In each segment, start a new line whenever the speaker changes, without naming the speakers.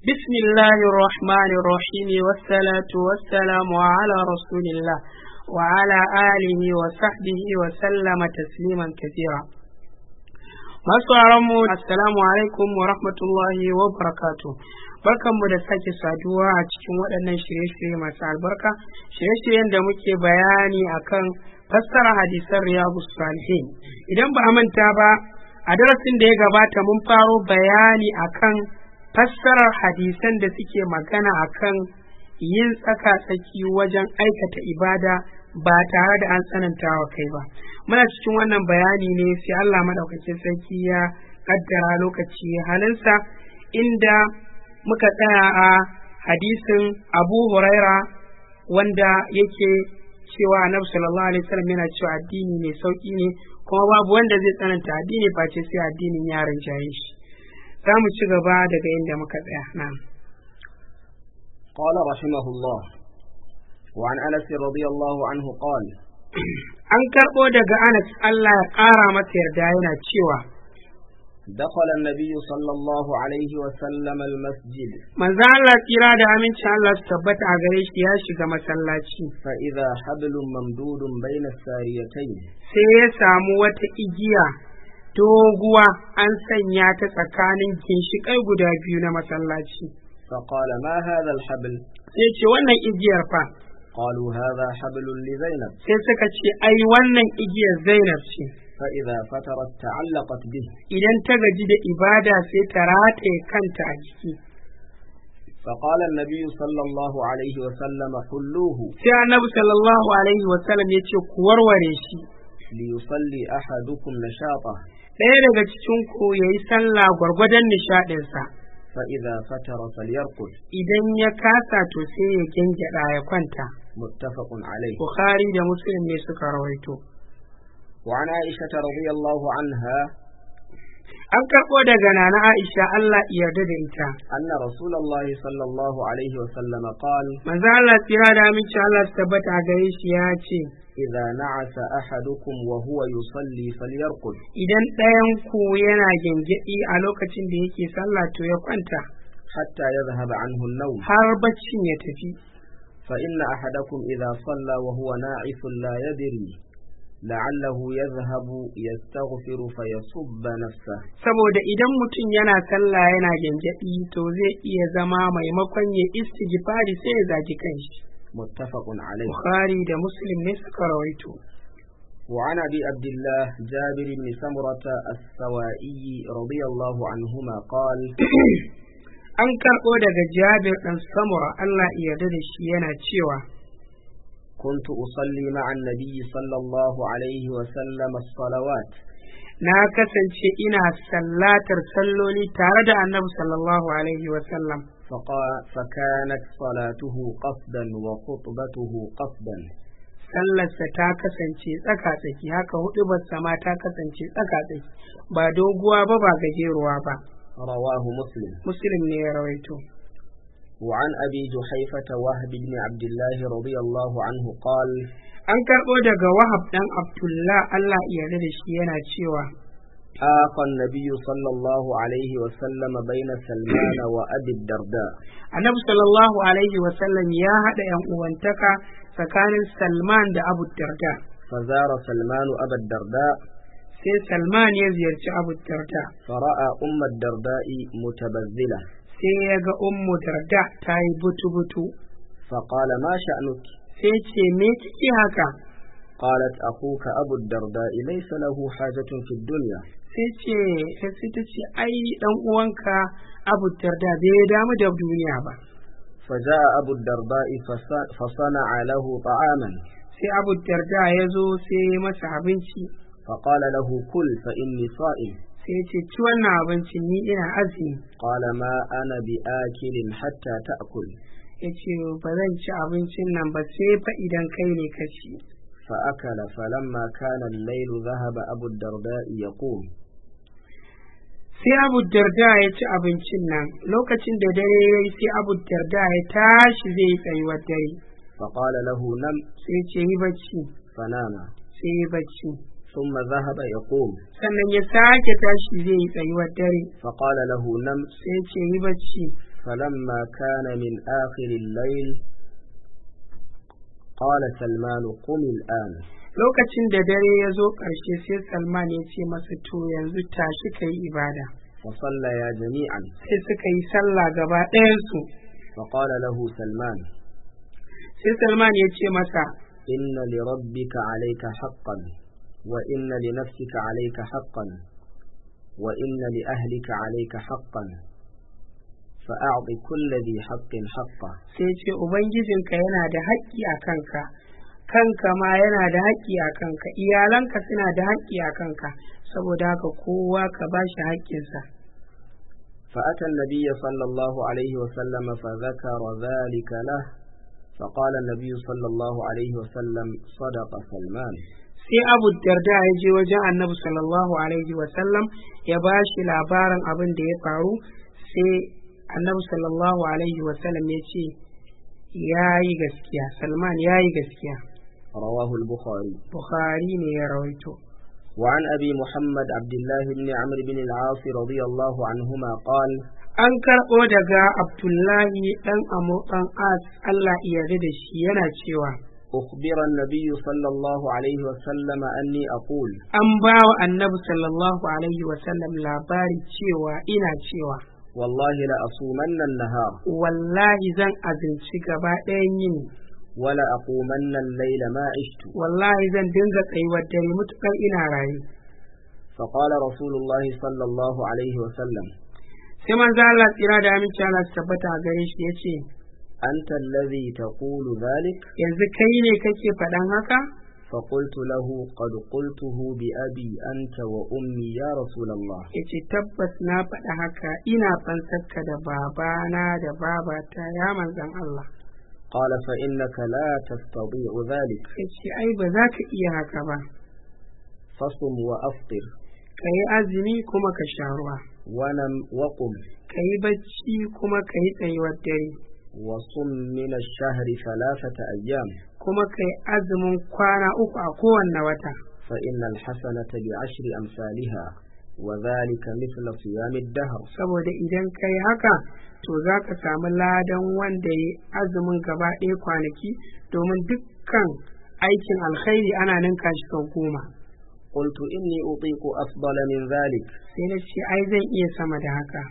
بسم الله الرحمن الرحيم والصلاة والسلام على رسول الله وعلى آله وصحبه وسلم تسليما كثيرا masu mu assalamu alaikum wa rahmatullahi wa barakatu barkanmu da sake saduwa a cikin waɗannan shirye-shirye masu albarka shirye-shiryen da muke bayani akan fassara hadisan riyadu salihin idan ba a manta ba a darasin da ya gabata mun faro bayani akan fassarar hadisan da suke magana akan yin tsaka-tsaki wajen aikata ibada ba tare da an tsananta wa kai ba muna cikin wannan bayani ne sai Allah madaukakin sarki ya kaddara lokaci halinsa inda muka tsaya a hadisin Abu Huraira wanda yake cewa Annabi sallallahu alaihi wasallam yana cewa addini mai sauki ne kuma babu wanda zai tsananta addini face sai addinin ya rinjaye shi za mu ci gaba daga inda muka tsaya na'am
قال رحمه الله وعن أنس رضي الله عنه قال
an karɓo daga Anas Allah ya ƙara masa yarda yana cewa
دخل النبي صلى الله عليه وسلم المسجد
manzo Allah tsira da amincin Allah su tabbata a gare shi ya shiga masallaci
فإذا حبل ممدود بين الساريتين
sai ya samu wata igiya doguwa an sanya ta tsakanin ginshiƙai guda biyu na masallaci
فقال ما هذا الحبل
sai ce wannan igiyar fa
قالوا هذا حبل لزينب
sai suka ce ai wannan igiyar Zainab ce
فإذا فترت تعلقت به
idan ta gaji da ibada sai ta rataye kanta a jiki
فقال النبي صلى الله عليه وسلم حلوه
sai annabi sallallahu alaihi wa sallam ya ce ku warware shi
ليصلي أحدكم نشاطه
ɗaya daga cikin ku yayi sallah gwargwadon nishaɗinsa
فإذا فتر فليرقد
idan ya kasa to sai ya gyangyaɗa ya kwanta
متفق عليه
bukhari da muslim ne suka rawaito
وعن عائشة رضي الله عنها
an karɓo daga nana aisha allah ya yarda da ita
أن رسول الله صلى الله عليه وسلم قال
manzo allah tsira da aminci allah su tabbata a gare shi ya ce
إذا نعس أحدكم وهو يصلي فليرقد
idan ɗayan ku yana gyangyaɗi a lokacin da yake sallah to ya kwanta
حتى يذهب عنه النوم
har baccin ya tafi
فإن أحدكم إذا صلى وهو ناعس لا يدري لعله يذهب يستغفر فيصب نفسه
saboda idan mutum yana sallah yana gyangyaɗi to zai iya zama maimakon ya istighfari sai ya zagi kanshi
متفق عليه
bukhari da muslim ne suka rawaito
وعن أبي عبد الله جابر بن سمرة السوائي رضي الله عنهما قال
an karɓo daga jabir ɗan samura allah ya yarda da shi yana cewa
كنت أصلي مع النبي صلى الله عليه وسلم الصلوات
na kasance ina sallatar salloli tare da annabi sallallahu alaihi wasallam
فقا- فكانت صلاته قصدا وخطبته قصدا
sallarsa ta kasance tsaka-tsaki haka huɗubarsa ma ta kasance tsaka-tsaki ba doguwa ba ba gajeruwa ba
رواه مسلم
muslim ne ya rawaito
وعن أبي جحيفة وهب بن عبد الله رضي الله عنه قال
an karɓo daga wahab ɗan abdullah allah ya yarda da shi yana cewa
آقى النبي صلى الله عليه وسلم بين سلمان وأبي الدرداء
annabi sallallahu alaihi wasallam ya haɗa yan uwantaka tsakanin salman da abu darda
فزار سلمان أبا الدرداء
sai salman ya ziyarci abu darda
فرأى أم الدرداء متبذلة
sai ya ga ummu darda ta yi butu-butu
فقال ما شأنك
sai ce me kike haka
قالت أخوك أبو الدرداء ليس له حاجة في الدنيا
sai ce sai ta ce ai dan uwanka abu darda bai damu da duniya ba
فجاء أبو الدرداء فص- فصنع له طعاما
sai abu darda ya zo sai ya masa abinci
فقال له كل فإني صائم
sai ya ce ci wannan abincin ni ina azumi
قال ما أنا بآكل حتى تأكل
ya ce ba zan ci abincin nan ba sai fa idan kai ne ka ci
فأكل فلما كان الليل ذهب أبو الدرداء يقوم
sai abu darda ya ci abincin nan lokacin da dare ya yi sai abu darda ya tashi zai yi tsayuwar dare
فقال له نم
sai ce yi bacci
فنام
sai yi bacci
ثم ذهب يقوم
sannan ya sake tashi zai yi tsayuwar dare
فقال له نم
sai ce yi bacci
فلما كان من آخر الليل قال سلمان قم الآن
lokacin da dare ya zo ƙarshe sai salman ya ce masa to yanzu tashi ka yi ibada
فصليا جميعا
sai suka yi sallah gaba ɗayansu
فقال له سلمان
sai salman ya ce masa
إن لربك عليك حقا وإن لنفسك عليك حقا وإن لأهلك عليك حقا فأعط كل ذي حق حقه
sai ce ubangijinka yana da haƙƙi a kanka kanka ma yana da haƙƙi a kanka iyalanka suna da haƙƙi a kanka saboda haka kowa ka ba shi haƙƙinsa
فأتى النبي صلى الله عليه وسلم فذكر ذلك له فقال النبي صلى الله عليه وسلم صدق سلمان
sai abu darda ya je wajen annabi sallallahu alaihi wasallam ya ba shi labarin abin da ya faru sai annabi sallallahu alaihi wasallam ya ce ya yi gaskiya salman ya yi gaskiya
رواه البخاري
bukhari ne ya rawaito
وعن أبي محمد عبد الله بن عمرو بن العاص رضي الله عنهما قال
an karɓo daga abdullahi ɗan amo ɗan as allah iya da shi yana cewa
أخبر النبي صلى الله عليه وسلم أني أقول
an ba wa annabi sallallahu alaihi wasallam labari cewa ina cewa
والله لأصومن النهار
wallahi zan azinci gaba ɗayan yini
ولأقومن الليل ما عشت
wallahi zan dinga tsayuwar dare mutukar ina raye
فقال رسول الله صلى الله عليه وسلم
sai manzo Allah tsira da aminci Allah su tabbata a gare shi yace
أنت الذي تقول ذلك
yanzu kai ne kake faɗan haka
فقلت له قد قلته بأبي أنت وأمي يا رسول الله
yace tabbas na faɗa haka ina fansarka da babana da babata ya manzon Allah
قال فإنك لا تستطيع ذلك
yace ai ba za ka iya haka ba
فصم وأفطر
ka yi azumi kuma ka sha ruwa
ونم وقم
ka yi bacci kuma ka yi tsayuwar dare
وصم من الشهر ثلاثة أيام
kuma ka yi azumin kwana uku a kowanne wata
فإن الحسنة بعشر أمثالها وذلك مثل صيام الدهر
saboda idan ka yi haka to za ka samu ladan wanda ya azumin gaba ɗaya kwanaki domin dukkan aikin alkhairi ana ninka shi sau goma
قلت إني أطيق أفضل من ذلك
sai na ce ai zan iya sama da haka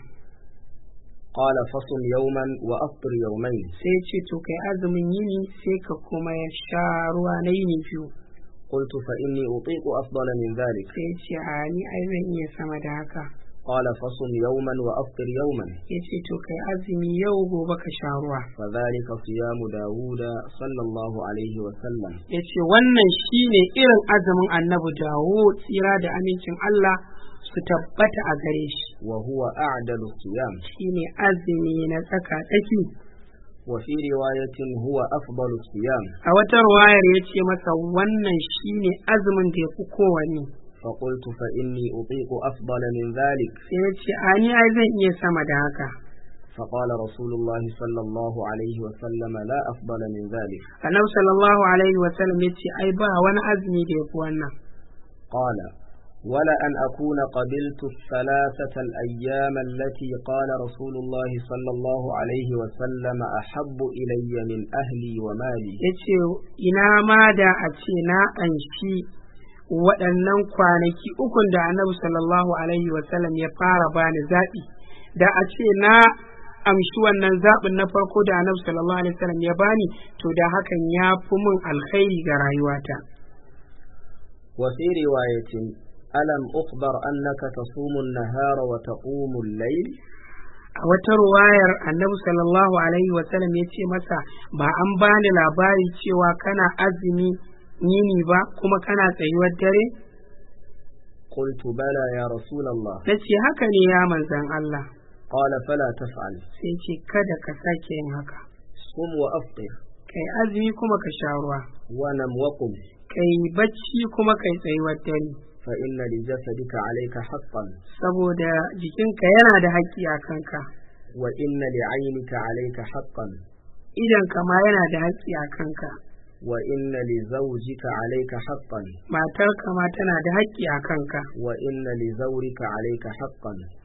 قال فصم يوما وأفطر يومين
sai ce to kai azumin yini sai ka kuma ya sha ruwa na yini biyu
قلت فإني أطيق أفضل من ذلك
sai ce a ni ai zan iya sama da haka
قال فصم يوما وأفطر يوما
ya ce to kai azumi yau gobe ka sha ruwa
فذلك صيام داود صلى الله عليه وسلم
ya ce wannan shine irin azumin annabi dawo tsira da amincin Allah su tabbata a gare shi
وهو أعدل الصيام
shine azumi na tsaka tsaki
وفي رواية هو أفضل الصيام
a wata ruwayar ya ce masa wannan shine azumin da ya fi kowanne
فقلت فإني أطيق أفضل من ذلك
sai ya ce a ni ai zan iya sama da haka
فقال رسول الله صلى الله عليه وسلم لا أفضل من ذلك
annabi sallallahu alaihi wa sallam ya ce ai ba wani azumi da ya fi wannan
قال ولا أن أكون قبلت الثلاثة الأيام التي قال رسول الله صلى الله عليه وسلم أحب إلي من أهلي ومالي
ya ce ina ma da a ce na anshi waɗannan kwanaki ukun da annabi sallallahu alaihi wasallam ya fara bani zaɓi da a ce na amshi wannan zaɓin na farko da annabi sallallahu alaihi wasallam ya bani to da hakan ya fi min alkhairi ga rayuwata
وفي رواية ألم أخبر أنك تصوم النهار وتقوم الليل
a wata ruwayar annabi sallallahu alaihi wasallam ya ce masa ba an bani labari cewa kana azumi yini ba kuma kana tsayuwar dare
قلت بلى يا رسول الله
na ce haka ne ya manzan Allah
قال فلا تفعل
sai ce kada ka sake yin haka
صم وأفطر
kai azumi kuma ka sha ruwa
ونم وقم
kai bacci kuma kai tsayuwar dare
فإن لجسدك عليك حقا
saboda jikinka yana da haƙƙi a kanka
وإن لعينك عليك حقا
idanka ma yana da haƙƙi a kanka
وإن لزوجك عليك حقا
matarka ma tana da haƙƙi a kanka
وإن لزورك عليك حقا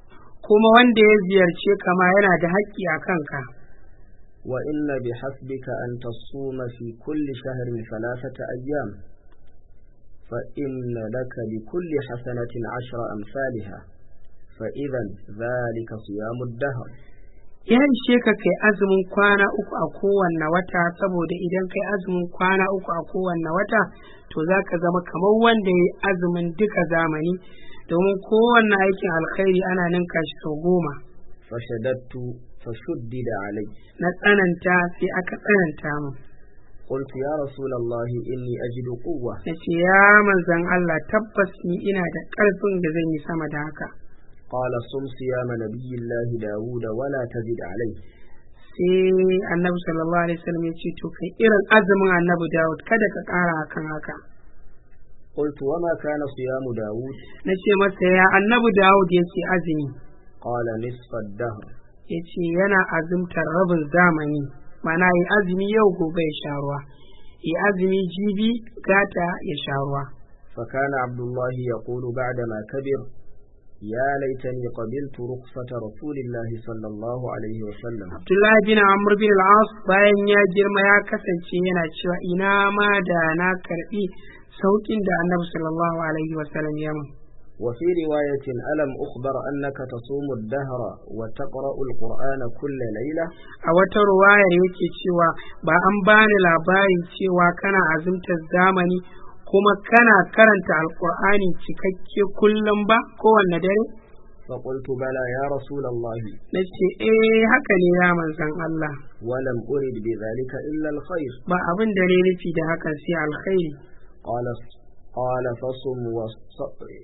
kuma wanda ya ziyarce ka ma yana da haƙƙi a kanka
وإن بحسبك أن تصوم في كل شهر ثلاثة أيام فإن لك بكل حسنة عشر أمثالها فإذا ذلك صيام الدهر
ya ishe ka kai azumin kwana uku a kowanne wata saboda idan kai azumin kwana uku a kowanne wata to za ka zama kamar wanda ya yi azumin duka zamani domin kowanne aikin alkhairi ana ninka shi sau goma
فشددت فشدد علي
na tsananta sai aka tsananta mu
قلت يا رسول الله إني أجد قوة
ya ce ya manzan Allah tabbas ni ina da ƙarfin da zan yi sama da haka
قال صم صيام نبي الله داود ولا تزد عليه
sai annabi sallallahu alaihi wasallam ya ce to kai irin azumin annabi Dawud kada ka ƙara akan haka
قلت وما كان صيام داود
na ce masa ya annabi Dawud yake azumi
قال نصف الدهر
ya ce yana azumtar rabin zamani mana yi azumi yau gobe ya sha ruwa yi azumi jibi gata ya sha ruwa
فكان عبد الله يقول بعدما كبر يا ليتني قبلت رخصة رسول الله صلى الله عليه وسلم
Abdullahi bin Amr bin al-As bayan ya girma ya kasance yana cewa ina ma da na karbi saukin da Annabi sallallahu alaihi wasallam ya mun
وفي رواية ألم أخبر أنك تصوم الدهر وتقرأ القرآن كل ليلة
a wata ruwayar yake cewa ba an bani labarin cewa kana azumtar zamani kuma kana karanta alkur'ani cikakke kullum ba kowanne dare
فقلت بلى يا رسول الله
na ce eh haka ne ya manzan Allah
ولم أرد بذلك إلا الخير
ba abin da ne nufi da hakan sai alkhairi
قال قال فصم وص...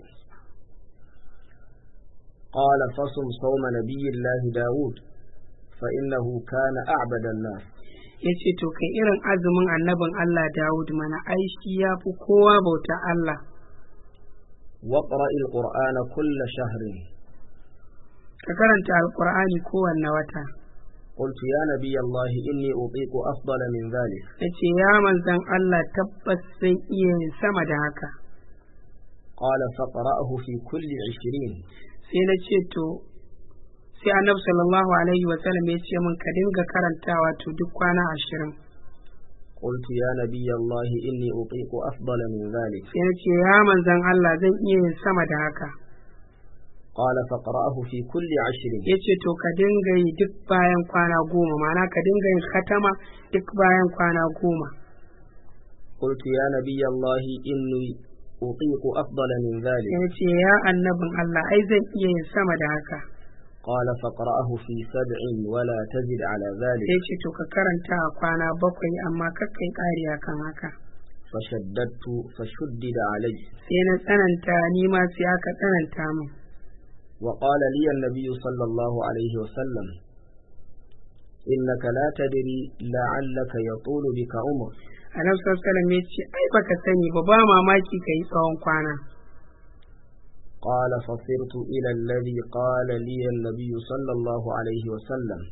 قال فصم صوم نبي الله داود فإنه كان أعبد الناس
ya ce to kai irin azumin annabin Allah Dawud mana ai shi ya fi kowa bauta Allah
واقرأ القرآن كل شهر
ka karanta alkur'ani kowanne wata
قلت يا نبي الله إني أطيق أفضل من ذلك
ya ce ya manzan Allah tabbas zan iya yin sama da haka
قال فقرأه في كل عشرين
sai na ce to sai annabi sallallahu alaihi wa sallam ya ce min ka dinga karantawa to duk kwana ashirin
قلت يا نبي الله إني أطيق أفضل من ذلك
sai na ce ya manzan Allah zan iya yin sama da haka
قال فقرأه في كل عشر
ya ce to ka dinga yi duk bayan kwana goma ma'ana ka dinga yin khatama duk bayan kwana goma
قلت يا نبي الله إني أطيق أفضل من ذلك
ya ce ya annabin Allah ai zan iya yin sama da haka
قال فقرأه في سبع ولا tazid على ذلك
sai ce to ka karanta a kwana bakwai amma kakkai ƙari akan haka
فشددت فشدد علي
sai na tsananta ni ma sai aka tsananta min
وقال لي النبي صلى الله عليه وسلم إنك لا تدري لعلك يطول بك عمر
annabi sallallahu alaihi wasallam ya ce ai baka sani ba ba mamaki ka yi tsawon kwana
قال فصرت إلى الذي قال لي النبي صلى الله عليه وسلم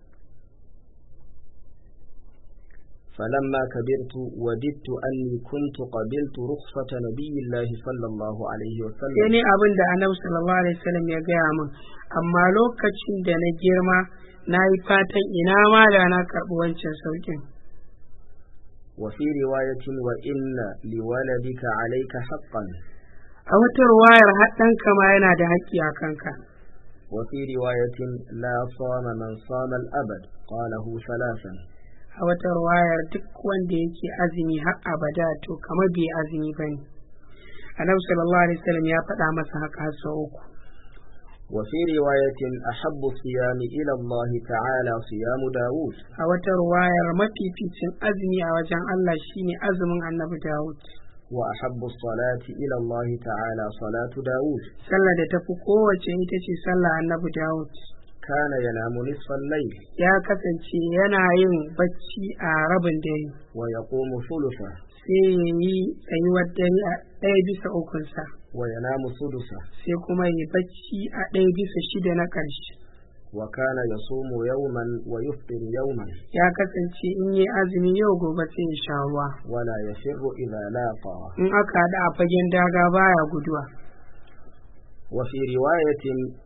فلما كبرت وددت أني كنت قبلت رخصة نبي الله صلى الله عليه
sai
وسلم
ne abin da annabi sallallahu alaihi wasallam ya gaya min amma lokacin da na girma na yi fatan ina ma da na karɓi wancan saukin
وفي رواية وإن لولدك عليك حقا
a wata ruwayar haɗanka ma yana da haƙƙi a kanka
وفي رواية لا صام من صام الأبد قاله ثلاثا
a wata ruwayar duk wanda yake azumi har abada to kamar bai azumi ba ne annabi sallallahu alaihi wasallam ya faɗa masa haka har sau uku
وفي رواية أحب الصيام إلى الله تعالى صيام داود
a wata ruwayar mafificin azumi a wajen Allah shine azumin annabi Dawud
وأحب الصلاة إلى الله تعالى صلاة داود
sallar da tafi kowace ita ce sallar annabi Dawud
كان ينام نصف الليل
ya kasance yana yin bacci a rabin dare
ويقوم ثلثه
sai ya yi tsayuwar dare a ɗaya bisa ukunsa
وينام سدسه
sai kuma ya bacci a ɗaya bisa shida na ƙarshe
وكان يصوم يوما ويفطر يوما
ya kasance in yi azumi yau gobe sai ya sha ruwa
ولا يفر إذا لاقى
in aka haɗu a fagen daga baya guduwa
وفي رواية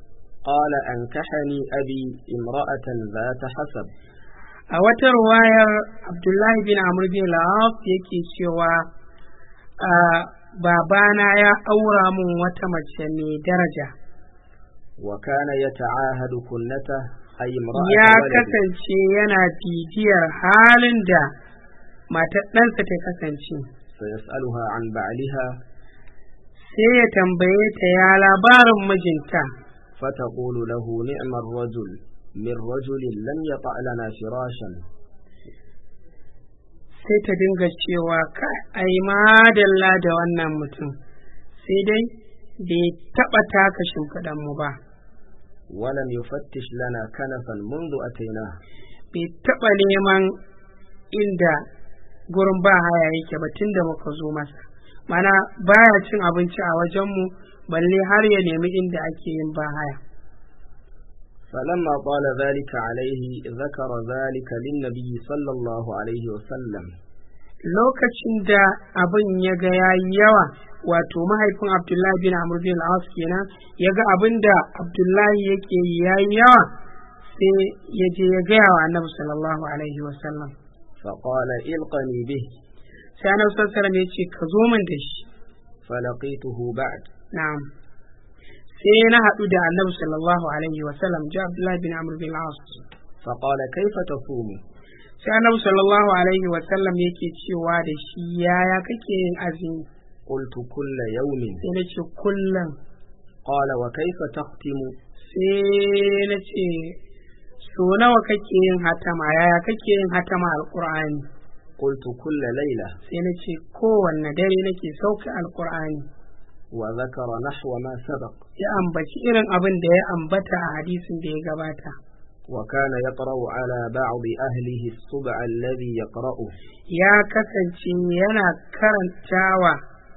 قال أنكحني أبي امرأة ذات حسب
a wata ruwayar abdullahi bin amr bin la'af yake cewa a babana ya aura mun wata mace mai daraja
وكان يتعاهد كنته أي امرأة
ya
ولده
kasance yana bibiyar halin da matar ɗansa ta kasance
فيسألها عن بعلها
sai ya tambaye ta ya labarin mijinta
فتقول له نعم الرجل من رجل لم يطع لنا فراشا
sai ta dinga cewa ka ai madalla da wannan mutum sai dai bai taɓa taka shimfiɗan mu ba
ولم يفتش لنا كنفا منذ أتيناه
bai taɓa neman inda gurin ba haya yake ba tun da muka zo masa mana baya cin abinci a wajenmu balle har ya nemi inda ake yin ba haya
فلما طال ذلك عليه ذكر ذلك للنبي صلى الله عليه وسلم
lokacin da abin ya ga ya yi yawa wato mahaifin abdullahi bin amr bin al kenan ya ga abin da abdullahi yake yi ya yi yawa sai ya je ya gaya wa annabi sallallahu alaihi wasallam
فقال القني به
sai annabi sallallahu alaihi wasallam ya ce ka zo min da shi
فلقيته بعد
na'am sai na haɗu da annabi sallallahu alaihi wasallam ji abdullahi bin amr bin al
فقال كيف تصوم
sai annabi sallallahu alaihi wasallam yake cewa da shi yaya kake yin azumi
قلت كل يوم
sai na ce kullum
قال وكيف تختم
sai na ce so nawa kake yin hatama yaya kake yin hatama alqur'ani
قلت كل ليلة
sai na ce kowanne dare nake sauke alqur'ani
وذكر نحو ما سبق
ya ambaci irin abin da ya ambata a hadisin da ya gabata
وكان يقرأ على بعض أهله السبع الذي يقرأه
ya kasance yana karantawa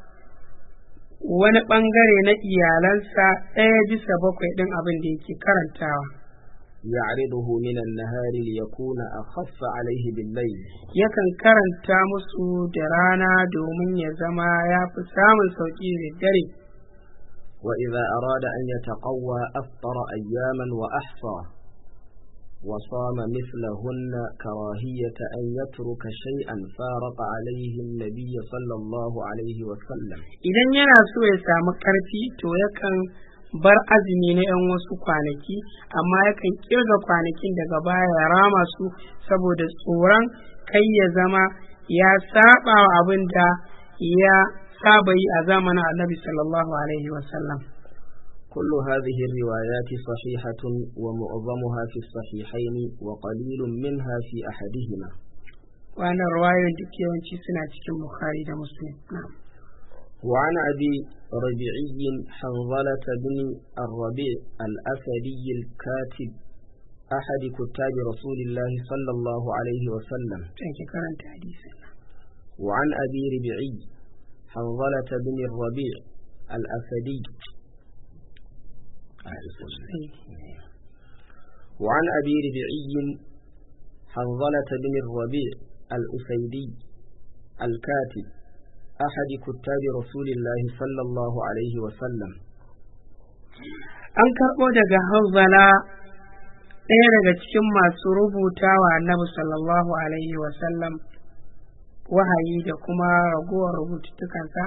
wani ɓangare na iyalansa ɗaya bisa bakwai ɗin abin da yake karantawa
يعرضه من النهار ليكون أخف عليه بالليل
yakan karanta musu da rana domin ya zama ya fi samun sauƙi da dare
وإذا أراد أن يتقوى أفطر أياما وأحصى وصام مثلهن كراهية أن يترك شيئا فارق عليه النبي صلى الله عليه وسلم
idan yana so ya samu ƙarfi to yakan bar azumi na 'yan wasu kwanaki amma yakan kirga kwanakin daga baya ya rama su saboda tsoron kai ya zama ya saba wa abin da ya saba yi a zamanin annabi sallallahu alaihi wasallam
كل هذه الروايات صحيحة ومعظمها في الصحيحين وقليل منها في أحدهما
wannan ruwayoyin duk yawanci suna cikin bukhari da muslim na'am
وعن أبي ربيعي حنظلة بن الربيع الأسدي الكاتب أحد كتاب رسول الله صلى الله عليه وسلم
sai ki karanta hadisin nan
وعن أبي ربيعي حنظلة بن الربيع الأسدي
sai
وعن أبي ربيعي حنظلة بن الربيع الأسيدي الكاتب أحد كتاب رسول الله صلى الله عليه وسلم
an karɓo daga hanzala ɗaya daga cikin masu rubuta wa annabi sallallahu alaihi wasallam wahayi da kuma ragowar rubututtukansa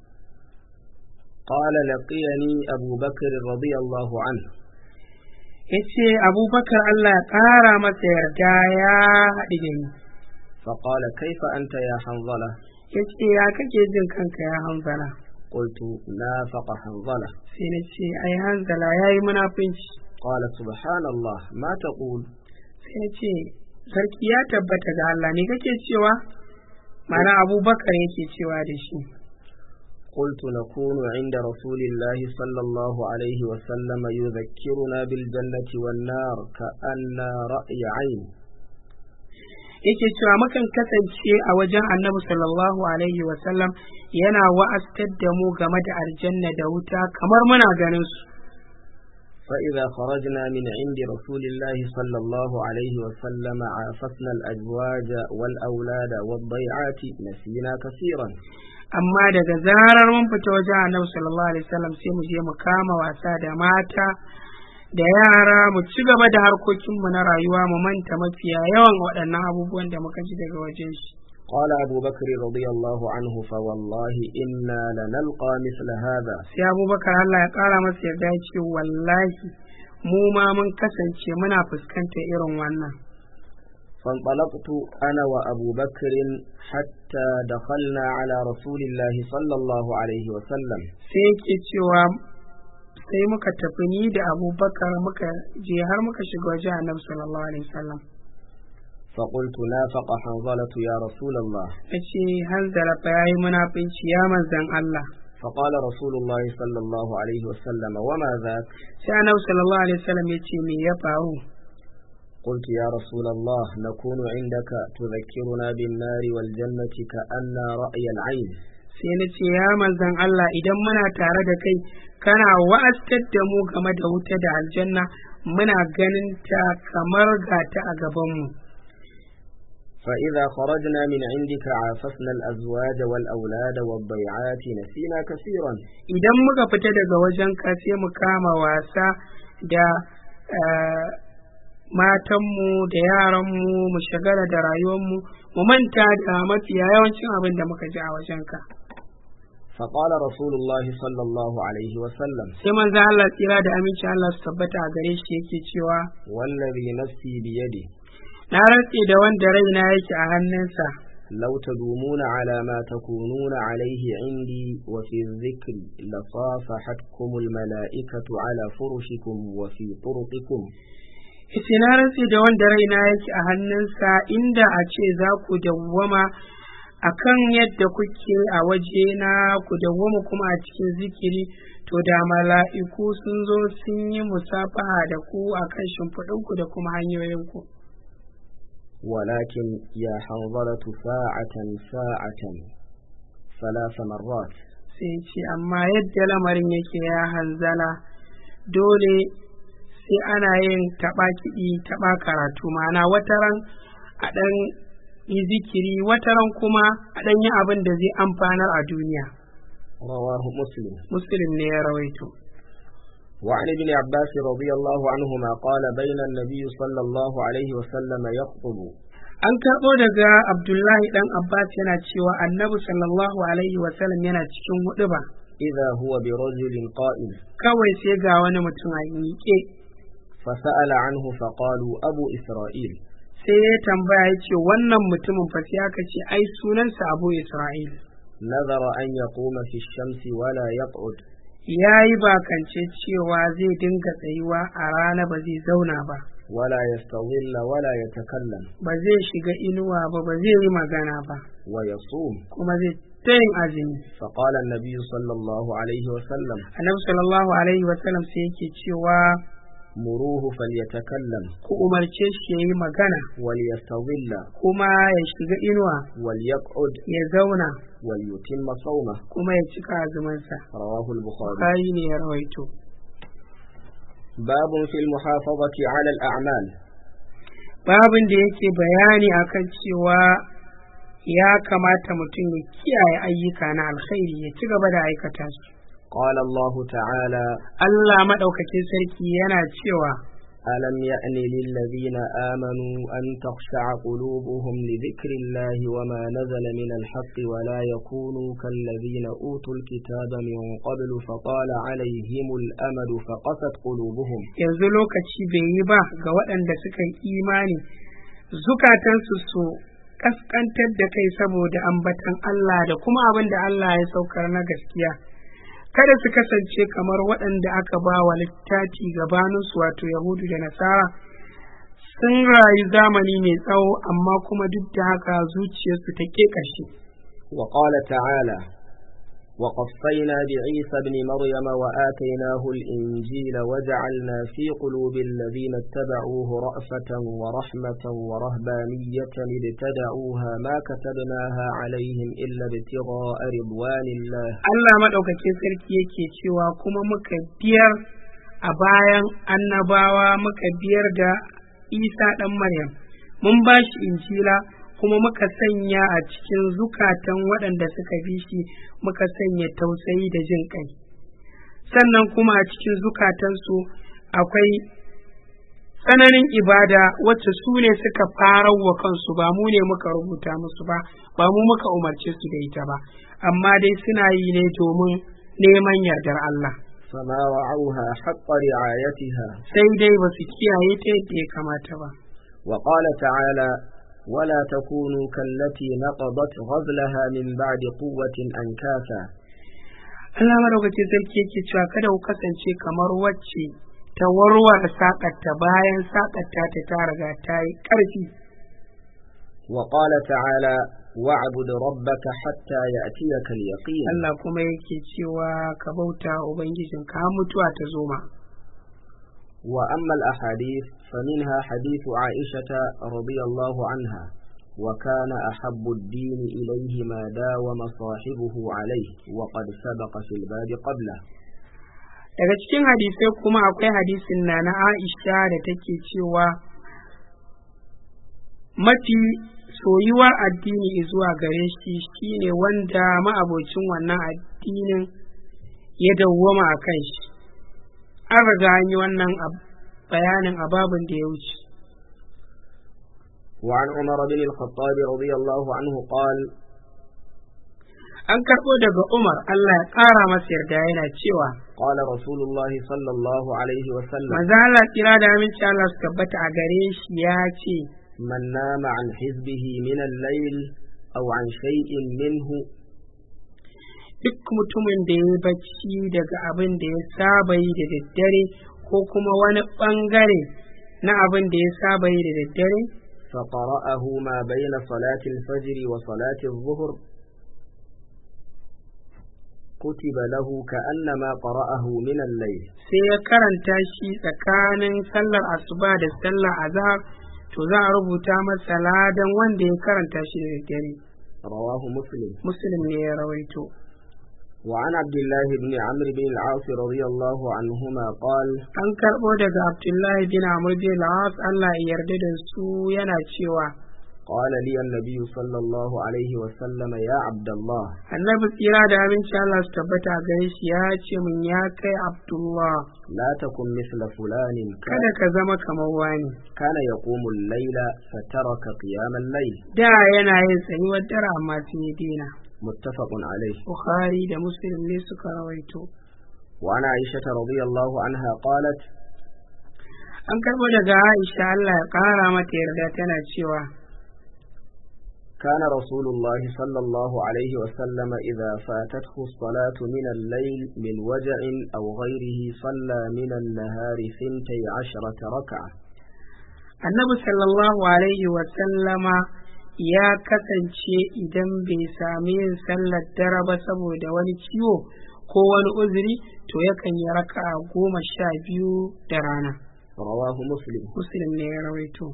قال لقيني أبو بكر رضي الله عنه
ya ce abubakar allah ya ƙara masa yarda ya haɗu da ni
فقال كيف أنت يا حنظلة
ya ce ya kake jin kanka ya hanzala
قلت نافق حنظلة
sai na ce ai hanzala ya yi munafunci
قال سبحان الله ما تقول
sai ya ce sarki ya tabbata ga allah ne kake cewa mana abubakar yake cewa da shi
قلت نكون عند رسول الله صلى الله عليه وسلم يذكرنا بالجنة والنار كأن رأي عين
yake cewa mukan kasance a wajen annabi sallallahu alaihi wasallam yana wa'astar da mu game da aljanna da wuta kamar muna ganin su
فإذا خرجنا من عند رسول الله صلى الله عليه وسلم عافسنا الأزواج والأولاد والضيعات نسينا كثيرا
amma daga zarar mun fita wajen annabi sallallahu alaihi wasallam sai mu je mu kama wasa da mata da yara mu ci gaba da harkokinmu na rayuwa mu manta mafiya yawan waɗannan abubuwan da muka ji daga wajen shi
قال أبو بكر رضي الله عنه فوالله إنا لنلقى مثل هذا
sai abubakar Allah ya ƙara masa yarda ya ce wallahi mu ma mun kasance muna fuskantar irin wannan
فانطلقت أنا وأبو بكر حتى دخلنا على رسول الله صلى الله عليه وسلم
sai yake cewa sai muka tafi ni da abubakar muka je har muka shiga wajen annabi sallallahu alaihi wasallam
فقلت نافق حنظلة يا رسول الله
ya ce hanzala fa yayi munafici ya manzan Allah
فقال رسول الله صلى الله عليه وسلم وما ذاك
sai annabi sallallahu alaihi wasallam ya ce me ya faru
قلت يا رسول الله نكون عندك تذكرنا بالنار والجنة كأن رأي العين
sai na ce ya manzan Allah idan muna tare da kai kana wa'aztar da mu game da wuta da aljanna muna ganin ta kamar gata a gabanmu
فإذا خرجنا من عندك عافسنا الأزواج والأولاد والضيعات نسينا كثيرا
idan muka fita daga wajen ka sai mu kama wasa da eh, matanmu da yaranmu mu shagala da rayuwarmu mu manta da mafiya yawancin abin da muka ji a wajen ka
فقال رسول الله صلى الله عليه وسلم
sai manzo Allah tsira da aminci Allah su tabbata a gare shi yake cewa
والذي نفسي بيده
na rantse da wanda raina yake a hannunsa
لو تدومون على ما تكونون عليه عندي وفي الذكر لصافحتكم الملائكة على فرشكم وفي طرقكم
Yace na rantse da wanda raina yake a hannunsa inda a ce za ku dawwama a kan yadda kuke a waje na ku dawwama kuma a cikin zikiri to da mala'iku sun zo sun yi musafaha da ku a kan shimfiɗinku da kuma hanyoyinku.
ولكن يا حنظلة ساعة ساعة ثلاث مرات
Sai ce amma yadda lamarin yake ya hanzala dole sai ana yin taɓa kiɗi taɓa karatu ma'ana wataran a ɗan yi zikiri wataran kuma a ɗan yi abin da zai amfanar a duniya
رواه مسلم
muslim ne ya rawaito
وعن ابن عباس رضي الله عنهما قال بين النبي صلى الله عليه وسلم يخطب
an karɓo daga abdullahi ɗan abbas yana cewa annabi sallallahu alaihi wasallam yana cikin huɗuba
إذا هو برجل قائم
kawai sai ga wani mutum a miƙe
فسأل عنه فقالوا أبو إسرائيل
sai ya tambaya ya ce wannan mutumin fa sai aka ce ai sunansa abu isra'il
نذر أن يقوم في الشمس ولا يقعد
ya yi bakance cewa zai dinga tsayuwa a rana ba zai zauna ba
ولا يستظل ولا يتكلم
ba zai shiga inuwa ba ba zai yi magana ba
ويصوم
kuma zai ta yin azumi
فقال النبي صلى الله عليه وسلم
annabi sallallahu alaihi wasallam sai yake cewa
مروه فليتكلم
ku umarce shi ya yi magana
وليستظل
kuma ya shiga inuwa
وليقعد
ya zauna
وليتم صومه
kuma ya cika azumansa
رواه البخاري
Bukhari ne ya rawaito
باب في المحافظة على الأعمال
babin da yake bayani akan cewa ya kamata mutum ya kiyaye ayyuka na alkhairi ya ci gaba da aikata su
قال الله تعالى
Allah maɗaukakin sarki yana cewa
ألم يأن للذين آمنوا أن تخشع قلوبهم لذكر الله وما نزل من الحق ولا يكونوا كالذين أوتوا الكتاب من قبل فطال عليهم الأمد فقست قلوبهم
yanzu lokaci bai yi ba ga waɗanda suka yi imani zukatansu su kaskantar da kai saboda ambatan Allah da kuma abin da Allah ya saukar na gaskiya kada su kasance kamar waɗanda aka ba wa littafi gabaninsu wato yahudu da nasara sun rayu zamani mai tsawo amma kuma duk da haka zuciyarsu ta ƙeƙashe
وقال تعالى وقفينا بعيسى ابن مريم وآتيناه الإنجيل وجعلنا في قلوب الذين اتبعوه رأفة ورحمة ورهبانية ابتدعوها ما كتبناها عليهم إلا ابتغاء رضوان الله
Allah maɗaukakin sarki yake cewa kuma muka biyar a bayan annabawa muka biyar da Isa ɗan Maryam mun ba shi injila kuma muka sanya a cikin zukatan waɗanda suka bi shi muka sanya tausayi da jin ƙai sannan kuma a cikin zukatansu akwai tsananin ibada wacce su ne suka fara wa kansu ba mu ne muka rubuta musu ba ba mu muka umarce su da ita ba amma dai suna yi ne domin neman yardar Allah
فما رعوها حق رعايتها
sai dai ba su kiyaye ta yadda ya kamata ba
وقال تعالى ولا تكونوا كالتي نقضت غزلها من بعد قوة أنكاثا
Allah madaukakin sarki yake cewa kada ku kasance kamar wacce ta warware saƙarta bayan saƙarta ta ta riga ta yi ƙarfi
وقال تعالى واعبد ربك حتى يأتيك اليقين
Allah kuma yake cewa ka bauta wa ubangijinka har mutuwa ta zo ma
وأما الأحاديث فمنها حديث عائشة رضي الله عنها وكان أحب الدين إليه ما داوم صاحبه عليه وقد سبق في الباب قبله
daga cikin hadisai kuma akwai hadisin na na Aisha da take cewa mafi soyuwar addini zuwa gare shi shine wanda ma'abocin wannan addinin ya dawwama a kan shi an riga an yi wannan ab- bayanin a babin da ya wuce
وعن عمر بن الخطاب رضي الله عنه قال
an karɓo daga Umar Allah ya ƙara masa yarda yana cewa
قال رسول الله صلى الله عليه وسلم
manzo Allah tsira da aminci Allah su tabbata a gare shi ya ce
من نام عن حزبه من الليل أو عن شيء منه
duk mutumin da ya bacci daga abin da ya saba yi da daddare ko kuma wani ɓangare na abin da ya saba yi da daddare
فقرأه ما بين صلاة الفجر وصلاة الظهر كتب له كأنما قرأه من الليل
sai ya karanta shi tsakanin sallar asuba da sallar azhar to za a rubuta masa ladan wanda ya karanta shi da daddare
رواه مسلم
muslim ne ya rawaito
وعن عبد الله بن عمرو بن العاص رضي الله عنهما قال
an karɓo daga abdullahi bin amr bin al-as Allah ya yarda da su yana cewa
قال لي النبي صلى الله عليه وسلم يا عبد الله
annabi tsira da aminci Allah su tabbata a gare shi ya ce min ya kai abdullah
لا تكن مثل فلان
kada ka zama kamar wani
كان يقوم الليل فترك قيام الليل
da yana yin tsayuwar dare amma sun yi dina
متفق عليه
bukhari da muslim ne suka rawaito
وعن عائشة رضي الله عنها قالت
an karɓo daga aisha Allah ya ƙara mata yarda tana cewa
كان رسول الله صلى الله عليه وسلم إذا فاتته الصلاة من الليل من وجع أو غيره صلى من النهار ثنتي عشرة ركعة
annabi sallallahu alaihi wa sallama ya kasance idan bai sami yin sallar dare ba saboda wani ciwo ko wani uzuri to yakan yi raka'a goma sha biyu da rana
رواه مسلم
muslim ne ya rawaito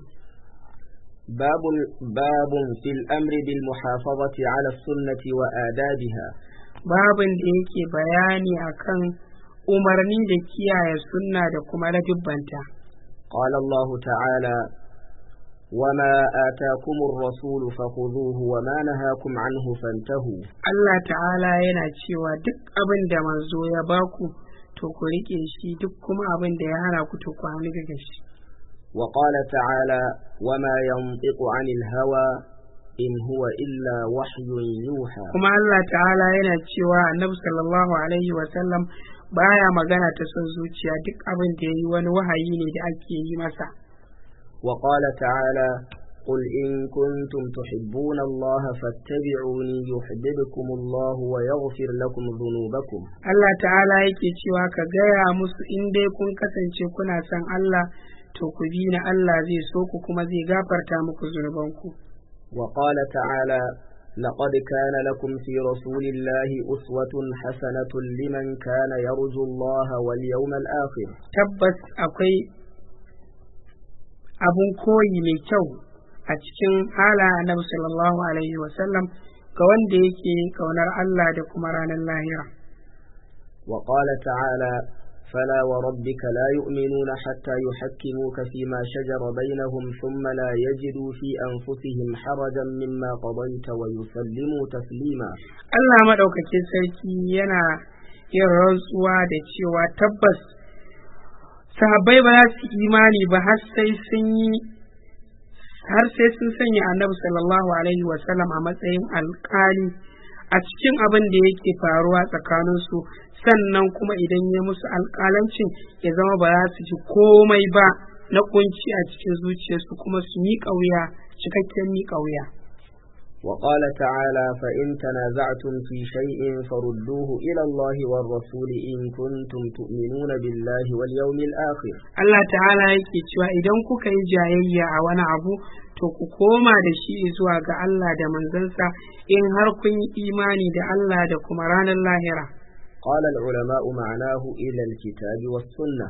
باب باب في الأمر بالمحافظة على السنة وآدابها
babin da yake bayani akan umarni da kiyaye sunna da kuma ladubbanta
قال الله تعالى وما آتاكم الرسول فخذوه وما نهاكم عنه فانتهوا
Allah ta'ala yana cewa duk abin da manzo ya baku to ku rike shi duk kuma abin da ya hana ku to ku hannu daga shi
وقال تعالى وما ينطق عن الهوى إن هو إلا وحي يوحى
kuma Allah ta'ala yana cewa annabi sallallahu alaihi wa sallam baya magana ta son zuciya duk abin da yayi wani wahayi ne da ake yi masa
وقال تعالى قل إن كنتم تحبون الله فاتبعوني يحببكم الله ويغفر لكم ذنوبكم
Allah ta'ala yake cewa ka gaya musu in dai kun kasance kuna son Allah to ku bi na Allah zai so ku kuma zai gafarta muku zunubanku
وقال تعالى لقد كان لكم في رسول الله أسوة حسنة لمن كان يرجو الله واليوم الآخر
tabbas akwai abun koyi mai kyau a cikin hala annabi sallallahu alaihi wasallam ga wanda yake kaunar Allah da kuma ranar lahira
وقال تعالى فلا وربك لا يؤمنون حتى يحكموك فيما شجر بينهم ثم لا يجدوا في أنفسهم حرجا مما قضيت ويسلموا تسليما
Allah maɗaukakin sarki yana yin rantsuwa da cewa tabbas sahabbai ba za su imani ba har sai sun yi har sai sun sanya annabi sallallahu alaihi wasallam a matsayin alkali a cikin abin da yake faruwa tsakaninsu sannan kuma idan ya musu alkalancin ya zama ba za su ji komai ba na kunci a cikin zuciyarsu kuma su miƙa wuya cikakken miƙa wuya
وقال تعالى فإن تنازعتم في شيء فردوه إلى الله والرسول إن كنتم تؤمنون بالله واليوم الآخر
Allah ta'ala yake cewa idan kuka yi jayayya a wani abu to ku koma da shi zuwa ga Allah da manzansa in har kun yi imani da Allah da kuma ranar lahira
قال العلماء معناه إلى الكتاب والسنة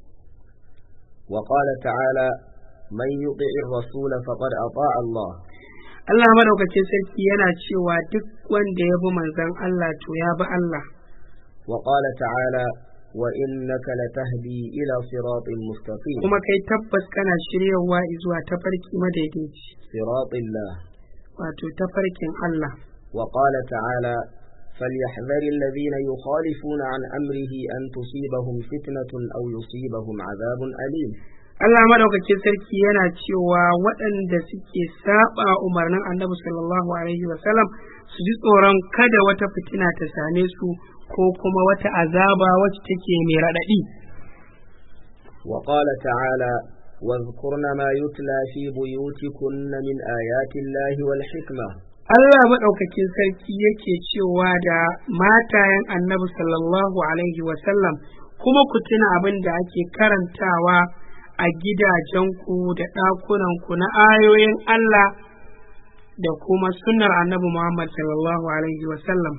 وقال تعالى من يطع الرسول فقد أطاع الله
Allah madaukakin sarki yana cewa duk wanda ya bi manzon Allah to ya bi Allah
وقال تعالى وإنك لتهدي إلى صراط مستقيم
kuma kai tabbas kana shiryawa zuwa tafarki madaidaici
صراط الله
wato tafarkin Allah
وقال تعالى فليحذر الذين يخالفون عن أمره أن تصيبهم فتنة أو يصيبهم عذاب أليم
Allah madaukakin sarki yana cewa waɗanda suke saba umarnin Annabi sallallahu alaihi wasallam su ji tsoron kada wata fitina ta same su ko kuma wata azaba wacce take mai raɗaɗi.
وقال تعالى واذكرن ما يتلى في بيوتكن من آيات الله والحكمة
Allah maɗaukakin sarki yake cewa da matayen Annabi sallallahu alaihi wasallam kuma ku tuna abin da ake karantawa a gidajenku da ɗakunanku na ayoyin Allah da kuma sunnar annabi Muhammad sallallahu Alaihi wasallam.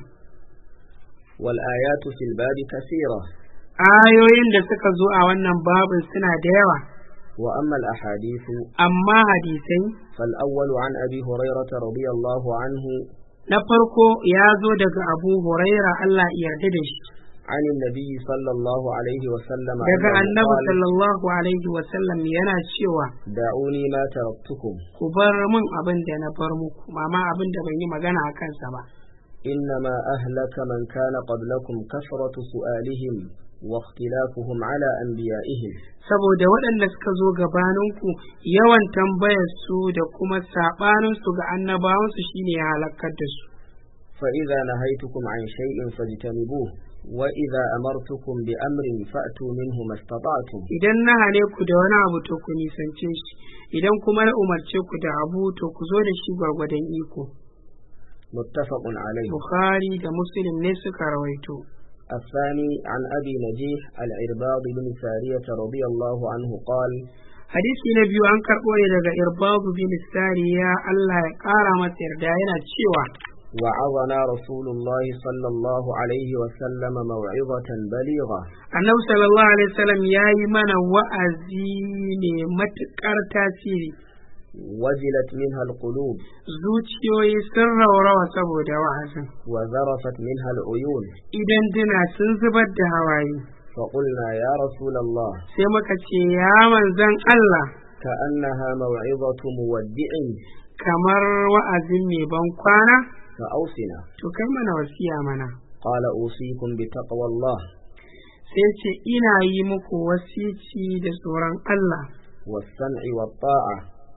والآيات في الباب كثيرة
Ayoyin da suka zo a wannan babin suna da yawa,
وأما الأحاديث
amma hadisai
فالأول عن أبي هريرة رضي الله عنه
na farko ya zo daga Abu Huraira Allah ya yarda da shi,
عن النبي صلى الله عليه وسلم
daga
أنه
annabi
قال
sallallahu Alaihi wasallam yana cewa,
دعوني ما تركتكم
ku bar min abin da na bar muku, mama abin da ban yi magana a kansa ba.
إنما أهلك من كان قبلكم كثرة سؤالهم واختلافهم على أنبيائهم
saboda waɗanda suka zo gabaninku yawan tambayar su da kuma saɓaninsu ga annabawansu shine ya halakar da su
فإذا نهيتكم عن شيء فاجتنبوه وإذا أمرتكم بأمر فأتوا منه ما استطعتم
idan na hane ku da wani abu to ku nisance shi idan kuma na umarce ku da abu to ku zo da shi gwargwadon iko
متفق عليه
bukhari da muslim ne suka rawaito
الثاني عن أبي نجيح العرباض بن سارية رضي الله عنه قال
hadisi na biyu an karɓo ne daga irbabu bin sariya Allah ya ƙara masa yarda yana cewa
وعظنا رسول الله صلى الله عليه وسلم موعظة بليغة
annabi sallallahu alaihi wasallam ya yi mana wa'azi ne matuƙar tasiri
وجلت منها القلوب
zuciyoyi sun raurawa saboda wa'azin
وذرفت منها العيون
idan dina sun zubar da hawaye
فقلنا يا رسول الله
sai muka ce ya manzan Allah
كأنها موعظة مودع
kamar wa'azin mai ban kwana
فأوصنا
to kai mana wasiya mana
قال أوصيكم بتقوى الله
sai ce ina yi muku wasici da tsoron Allah
والسمع والطاعة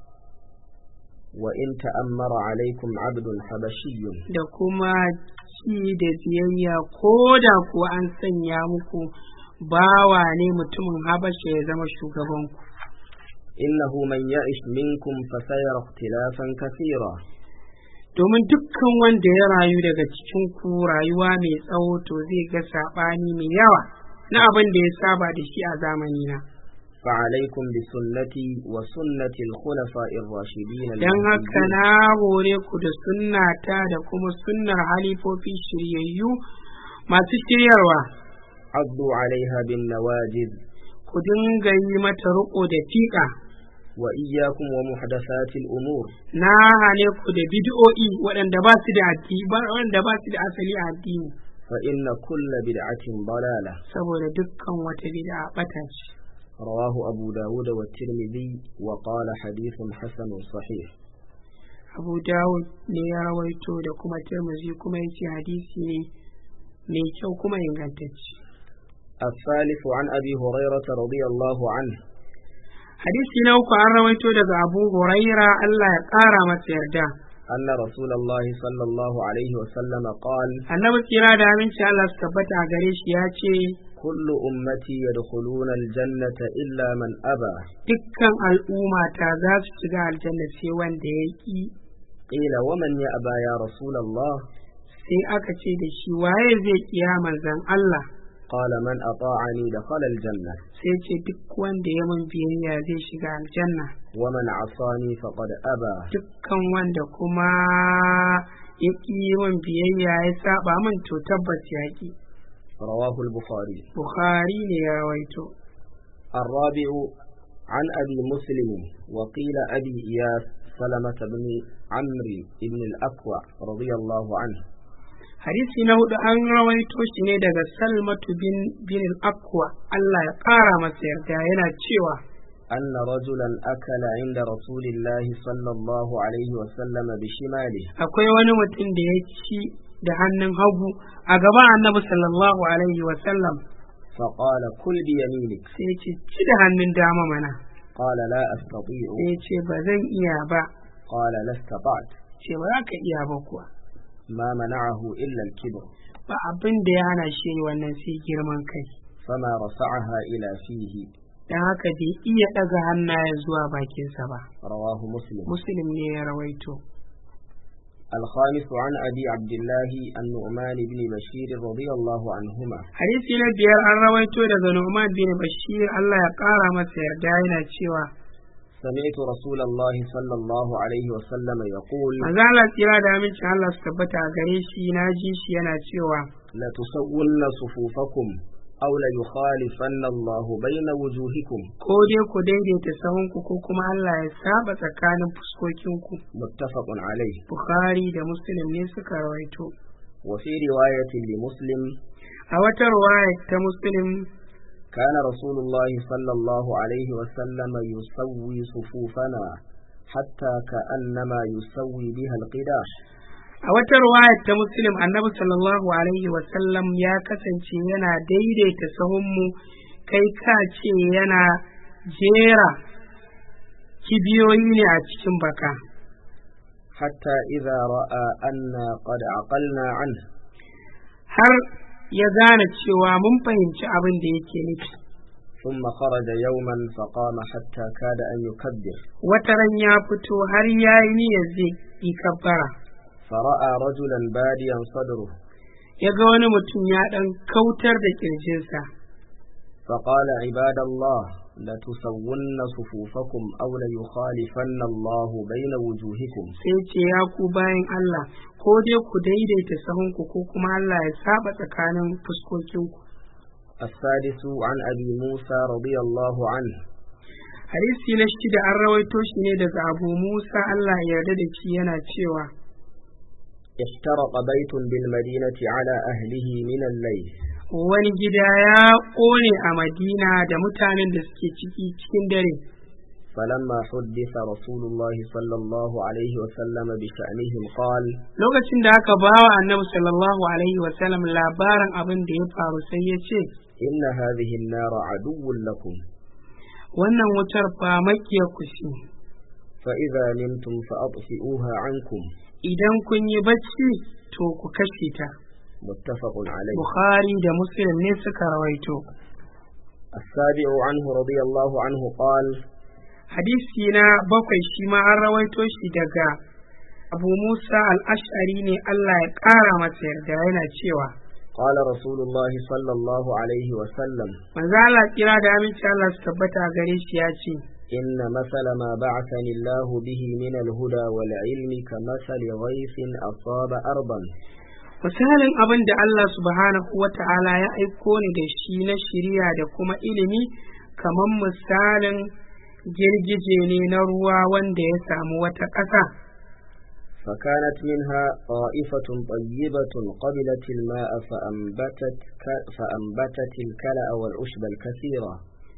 وإن تأمر عليكم عبد حبشي
da kuma ci da biyayya ko da kuwa an sanya muku bawa ne mutumin habasha ya zama shugabanku
إنه من يعش منكم فسيرى اختلافا كثيرا
domin dukkan wanda ya rayu daga cikin ku rayuwa mai tsawo to zai ga saɓani mai yawa na abin da ya saba da shi a zamani na
فعليكم بسنتي وسنة الخلفاء الراشدين
don haka
المهديين
na hore ku da sunnata da kuma sunnar halifofi shiryayyu masu shiryarwa
عضوا عليها بالنواجذ
ku dinga yi mata riƙo da fiƙa
وإياكم ومحدثات الأمور
na hane ku da bid'o'i waɗanda ba su da addini ba waɗanda ba su da asali a addini
فإن كل بدعة ضلالة
saboda dukkan wata bid'a bata ce
رواه أبو داود والترمذي وقال حديث حسن صحيح
Abu Dawud ne ya rawaito da kuma Tirmidhi kuma ya ce hadisi ne mai kyau kuma ingantacce
الثالث عن أبي هريرة رضي الله عنه
hadisi na uku an rawaito daga abu huraira Allah ya ƙara masa yarda
أن رسول الله صلى الله عليه وسلم قال
annabi tsira da aminci Allah su tabbata a gare shi ya ce
كل أمتي يدخلون الجنة إلا من أبى
dukkan al'umma ta za su shiga aljanna sai wanda ya ki
قيل ومن يأبى يا رسول الله
sai aka ce da shi waye zai kiya manzon Allah
قال من أطاعني دخل الجنة
sai ce duk wanda ya mun biyayya zai shiga aljanna
ومن عصاني فقد أبى
dukkan wanda kuma ya ƙi min biyayya ya saba min to tabbas ya ƙi
رواه البخاري
bukhari ne ya rawaito
الرابع عن أبي مسلم وقيل أبي إياس سلمة بن عمرو بن الأكوع رضي الله عنه
hadisi na hudu an rawaito shi ne daga salmatu bin bin al-aqwa Allah ya ƙara masa yarda yana cewa
أن رجلا أكل عند رسول الله صلى الله عليه وسلم بشماله
akwai wani mutum da ya ci da hannun hagu a gaban annabi sallallahu alaihi wa sallam
فقال كل بيمينك
sai ya ce ci da hannun dama mana
قال لا أستطيع
sai ya ce ba zan iya ba
قال لا استطعت
ce ba za ka iya ba kuwa
ما منعه إلا الكبر
ba abin da ya hana shi wannan sai girman kai
فما رفعها إلى فيه
dan haka bai iya ɗaga hannaye zuwa bakinsa ba
رواه مسلم
muslim ne ya rawaito
الخامس عن أبي عبد الله النعمان بن بشير رضي الله عنهما
hadisi na biyar an rawaito daga Nu'man bin Bashir Allah ya ƙara masa yarda yana cewa
سمعت رسول الله صلى الله عليه وسلم يقول
manzo Allah tsira da amincin Allah su tabbata a gare shi na ji shi yana cewa
لتسون صفوفكم أو ليخالفن الله بين وجوهكم
ko dai ku daidaita sahunku ko kuma Allah ya saba tsakanin fuskokinku
متفق عليه
Bukhari da Muslim ne suka rawaito
وفي رواية لمسلم
a wata ruwaya ta Muslim
كان رسول الله صلى الله عليه وسلم يسوي صفوفنا حتى كأنما يسوي بها القداح
a wata ruwaya ta Muslim annabi sallallahu alaihi wa sallam ya kasance yana daidaita sahunmu kai ka ce yana jera kibiyoyi ne a cikin baka
حتى إذا رأى أنا قد عقلنا عنه
har ya gane cewa mun fahimci abin da yake nufi
ثم خرج يوما فقام حتى كاد أن يكبر
wata ran ya fito har ya yi niyyar zai yi kabbara
فرأى رجلا باديا صدره
ya ga wani mutum ya ɗan kautar da ƙirjinsa
فقال عباد الله لتسون صفوفكم أو ليخالفن الله بين وجوهكم
sai ce ya ku bayan Allah ko dai ku daidaita sahunku ko kuma Allah ya saba tsakanin fuskokinku
السادس عن أبي موسى رضي الله عنه
hadisi na shida an rawaito shi ne daga abu musa Allah ya yarda da shi yana cewa
احترق بيت بالمدينة على أهله من الليل
wani gida ya ƙone a madina da mutanen da suke ciki cikin dare
فلما حدث رسول الله صلى الله عليه وسلم بشأنهم قال
lokacin da aka ba wa annabi sallallahu alaihi wasallam labarin abin da ya faru sai ya ce
إن هذه النار عدو لكم
wannan wutar fa makiyar ku ce
فإذا نمتم فأطفئوها عنكم
idan kun yi bacci to ku kashe ta
متفق عليه
bukhari da muslim ne suka rawaito
السابع عنه رضي الله عنه قال
hadisi na bakwai shi ma an rawaito shi daga abu musa al-ash'ari ne allah ya ƙara masa yarda yana cewa
قال رسول الله صلى الله عليه وسلم
manzo Allah kira da aminci Allah su tabbata a gare shi ya ce
إن مثل ما بعثني الله به من الهدى والعلم كمثل غيث أصاب أرضا
misalin abin da Allah subhanahu wa ta'ala ya aiko ni da shi na shiriya da kuma ilimi kamar misalin girgije ne na ruwa wanda ya samu wata ƙasa
فكانت منها طائفة طيبة قبلت الماء فأنبتت, ك... فأنبتت الكلأ والعشب الكثيرة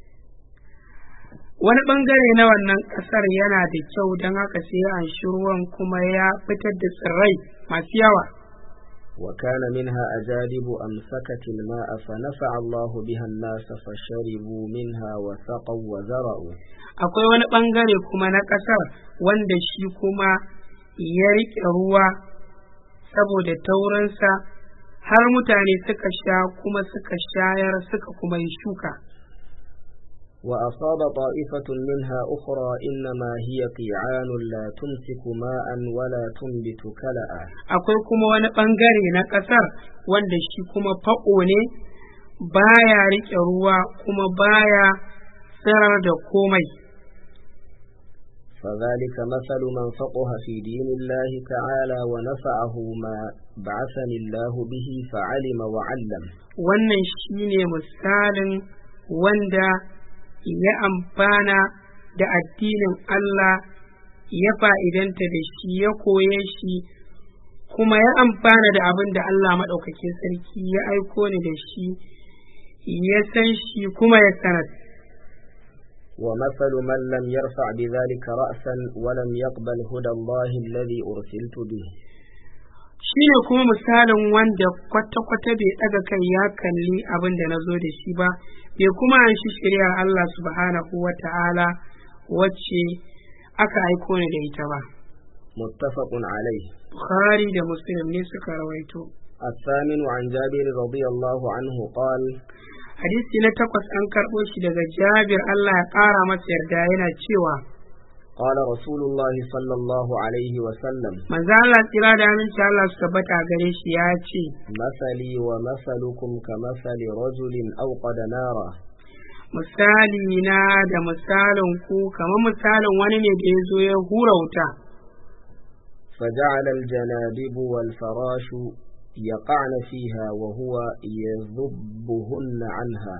wani ɓangare na wannan ƙasar yana da kyau don haka sai an shi ruwan kuma ya fitar da tsirrai masu yawa
وكان منها أجادب أمسكت الماء فنفع الله بها الناس فشربوا منها وسقوا وزرعوا
akwai wani ɓangare kuma na ƙasar wanda shi kuma ya riƙe ruwa saboda taurinsa har mutane suka sha kuma suka shayar suka kuma yi shuka
وأصاب طائفة منها أخرى إنما هي قيعان لا تمسك ماء ولا تنبت كلأ
akwai kuma wani ɓangare na ƙasar wanda shi kuma faƙo ne baya riƙe ruwa kuma baya tsirar da komai
فذلك مثل من فقه في دين الله تعالى ونفعه ما بعثني الله به فعلم وعلم
wannan shine misalin wanda ya amfana da addinin Allah ya fa'idanta da shi ya koye shi kuma ya amfana da abin da Allah maɗaukakin sarki ya aiko ni da shi ya san shi kuma ya sanar
ومثل من لم يرفع بذلك رأسا ولم يقبل هدى الله الذي أرسلت به
shi ne kuma misalin wanda kwata-kwata bai ɗaga kai ya kalli abin da na zo da shi ba bai kuma an shi shari'ar Allah subhanahu wa ta'ala wacce aka aiko ni da ita ba
متفق عليه
Bukhari da Muslim ne suka rawaito
الثامن عن جابر رضي الله عنه قال
hadisi na takwas an karɓo shi daga Jabir Allah ya ƙara masa yarda yana cewa
قال رسول الله صلى الله عليه وسلم
manzo Allah tsira da aminci Allah su tabbata a gare shi ya ce
مثلي ومثلكم كمثل رجل أوقد نارا
misali na da misalin ku kamar misalin wani ne da ya zo ya hura wuta
فجعل الجنادب والفراش يقعن فيها وهو يذبهن عنها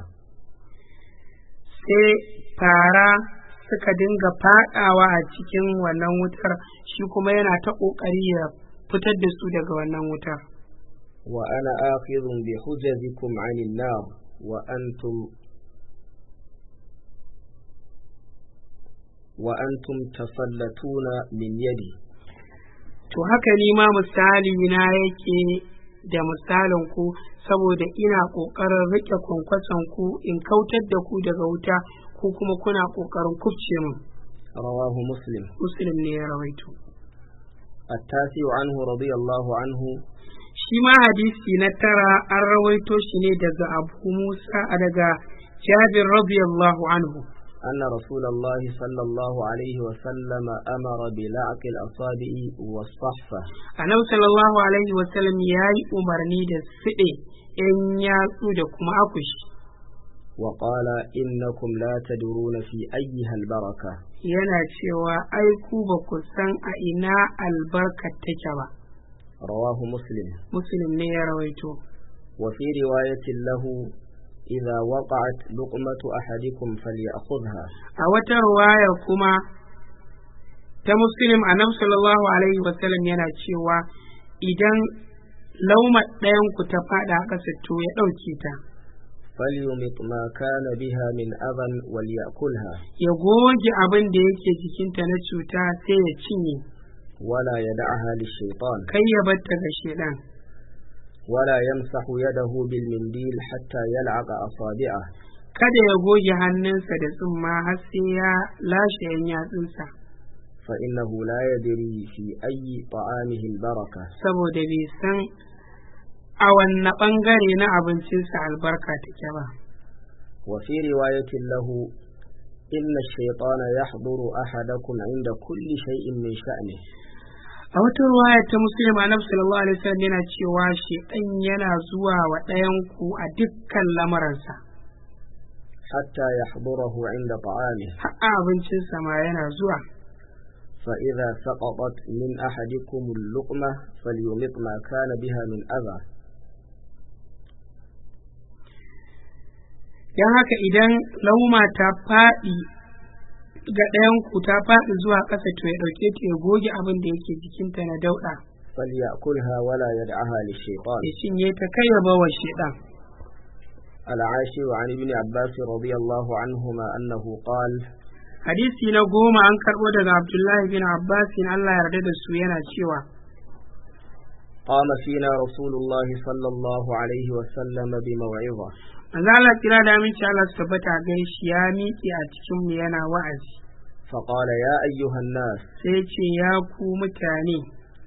sai fara suka dinga fadawa a cikin wannan wutar shi kuma yana ta ƙoƙari ya fitar da su daga wannan wutar
وأنا آخذ بحجزكم عن النار وأنتم وأنتم تسلطون من يدي
to haka ni ma misali na yake da misalin ku saboda ina ƙoƙarin riƙe kwankwason ku in kautar da ku daga wuta ku kuma kuna ƙoƙarin kubce min
رواه مسلم
muslim ne ya rawaito
التاسع عنه رضي الله عنه
shi ma hadisi na tara an rawaito shi ne daga abu musa daga jabir radiyallahu anhu
أن رسول الله صلى الله عليه وسلم أمر بلعق الأصابع والصحفة
annabi sallallahu alaihi wasallam ya yi umarni da siɗe ‘yan yatsu da kuma akushi
وقال إنكم لا تدرون في أيها البركة
yana cewa ai ku ba ku san a ina albarkar take ba
رواه مسلم
muslim ne ya rawaito
وفي رواية له إذا وقعت لقمة أحدكم فليأخذها
a wata ruwaya kuma ta muslim annabi sallallahu alaihi wasallam yana cewa idan lauma ɗayan ku ta faɗa a ƙasa to ya ɗauke ta
فليمط ما كان بها من أذى وليأكلها
ya goge abin da yake jikinta na cuta sai ya cinye
ولا يدعها للشيطان
kai ya batta ga shedan
ولا يمسح يده بالمنديل حتى يلعق أصابعه
kada ya goge hannunsa da tsumma har sai ya lashe yan yatsunsa
فإنه لا يدري في أي طعامه البركة
saboda bai san a wanne ɓangare na abincinsa albarka take ba
وفي رواية له إن الشيطان يحضر أحدكم عند كل شيء من شأنه
a wata ruwaya ta muslim annabi sallallahu alaihi wasallam yana cewa shedan yana zuwa wa ɗayan ku a dukkan lamaransa
حتى يحضره عند طعامه
har a abincinsa ma yana zuwa
فإذا سقطت من أحدكم اللقمة فليمط ما كان بها من أذى
don haka idan lauma ta faɗi ga ɗayan ku ta faɗi zuwa ƙasa to ya ɗauke ta ya goge abin da yake jikinta na dauɗa
فليأكلها ولا يدعها للشيطان
ya cinye ta kai ya bawa shedan
العاشر عن ابن عباس رضي الله عنهما أنه قال
hadisi na goma an karɓo daga abdullahi bin abbas Allah ya yarda da su yana cewa
قام فينا رسول الله صلى الله عليه وسلم بموعظة
manzo Allah kira da aminci Allah su tabbata a gare shi ya miƙe a cikin mu yana wa'azi
فقال يا أيها الناس
sai ya ce ya ku mutane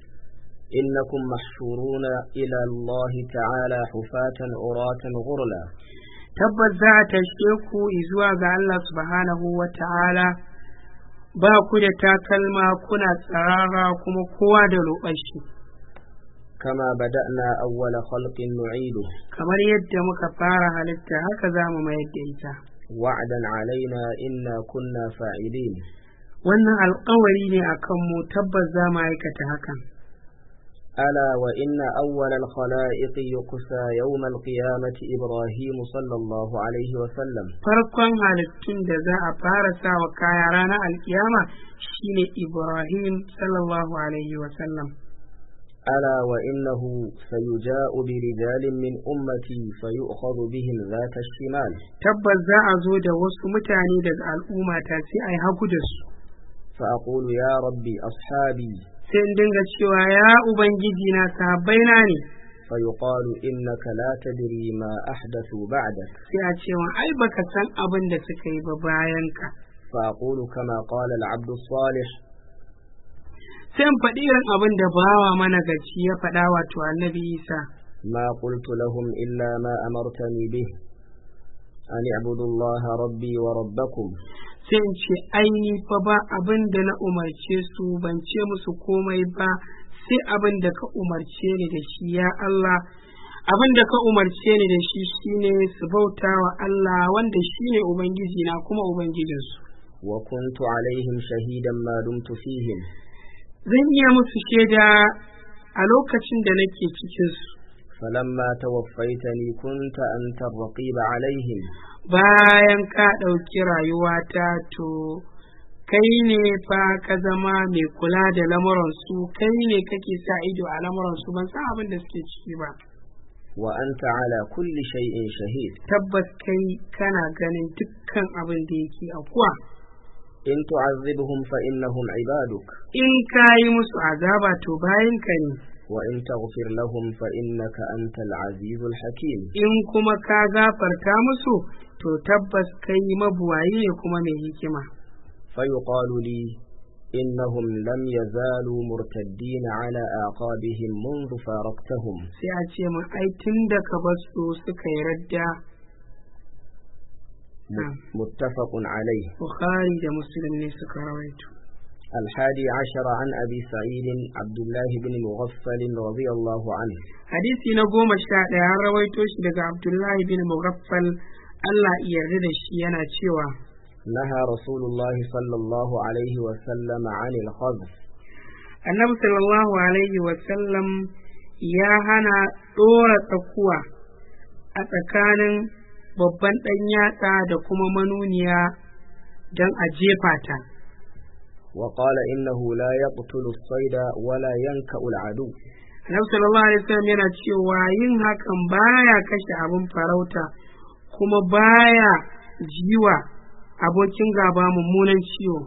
إنكم محشورون إلى الله تعالى حفاة عراة غرلا
tabbas za a tashe ku zuwa ga Allah subhanahu wa ta'ala ba ku da takalma kuna tsarara kuma kowa da roƙar shi
كما بدأنا أول خلق نعيده
kamar yadda muka fara halitta haka za mu mayar da ita
وعدا علينا إنا كنا فاعلين
wannan alkawari ne a kanmu tabbas za mu aikata hakan
ألا وإن أول الخلائق يقسى يوم القيامة إبراهيم صلى الله عليه وسلم
farkon halittun da za a fara sa wa kaya ranar alkiyama shine ibrahim sallallahu alaihi wasallam
ألا وإنه سيجاء برجال من أمتي فيؤخذ بهم ذات الشمال
tabbas za a zo da wasu mutane daga al'umma ta sai a yi hagu da su
فأقول يا ربي أصحابي
sai in dinga cewa ya ubangiji na sahabbai na ne
فيقال إنك لا tadri ما أحدثوا بعدك
sai a ce wa ai baka san abin da suka yi ba bayan ka
فأقول كما قال العبد الصالح
sai in faɗi irin abin da bawa mana gaci ya faɗa wato annabi isa
ما قلت لهم إلا ما أمرتني به أن اعبدوا الله ربي وربكم
sai in ce aini fa ba abin da na umarce su ban ce musu komai ba sai abin da ka umarce ni da shi ya Allah abin da ka umarce ni da shi shine su bauta wa Allah wanda shine ubangiji na kuma ubangijinsu
وكنت عليهم شهيدا ما دمت فيهم
zan iya musu shaida a lokacin da nake cikinsu
فلما توفيتني كنت أنت الرقيب عليهم
bayan ka ɗauki rayuwata to kai ne fa ka zama mai kula da lamuransu kai ne kake sa ido a lamuransu ban san abin da suke ciki ba
وأنت على كل شيء شهيد
tabbas kai kana ganin dukkan abin da yake akuwa
إن تعذبهم فإنهم عبادك
in ka yi musu azaba to bayan ka ne
وإن تغفر لهم فإنك أنت العزيز الحكيم
in kuma ka gafarta musu to tabbas kai mabuwayi ne kuma mai hikima
فيقال لي إنهم لم يزالوا مرتدين على أعقابهم منذ فارقتهم
sai a ce mun ai tun da ka bar su suka yi radda
م- متفق عليه
bukhari da muslim ne suka rawaito
الحادي عشر عن أبي سعيد عبد الله بن مغفل رضي الله عنه
hadisi na goma sha ɗaya an rawaito shi daga abdullahi bin mughaffal Allah ya yarda da shi yana cewa
نهى رسول الله صلى الله عليه وسلم عن الخذف
annabi sallallahu alaihi wasallam ya hana ɗora tsakuwa a tsakanin babban ɗan yatsa da kuma manuniya don a jefa ta
وقال إنه لا يقتل الصيد ولا ينكأ العدو
annabi sallallahu alaihi wasallam yana cewa yin hakan baya kashe abin farauta kuma baya jiwa abokin gaba mummunan ciwo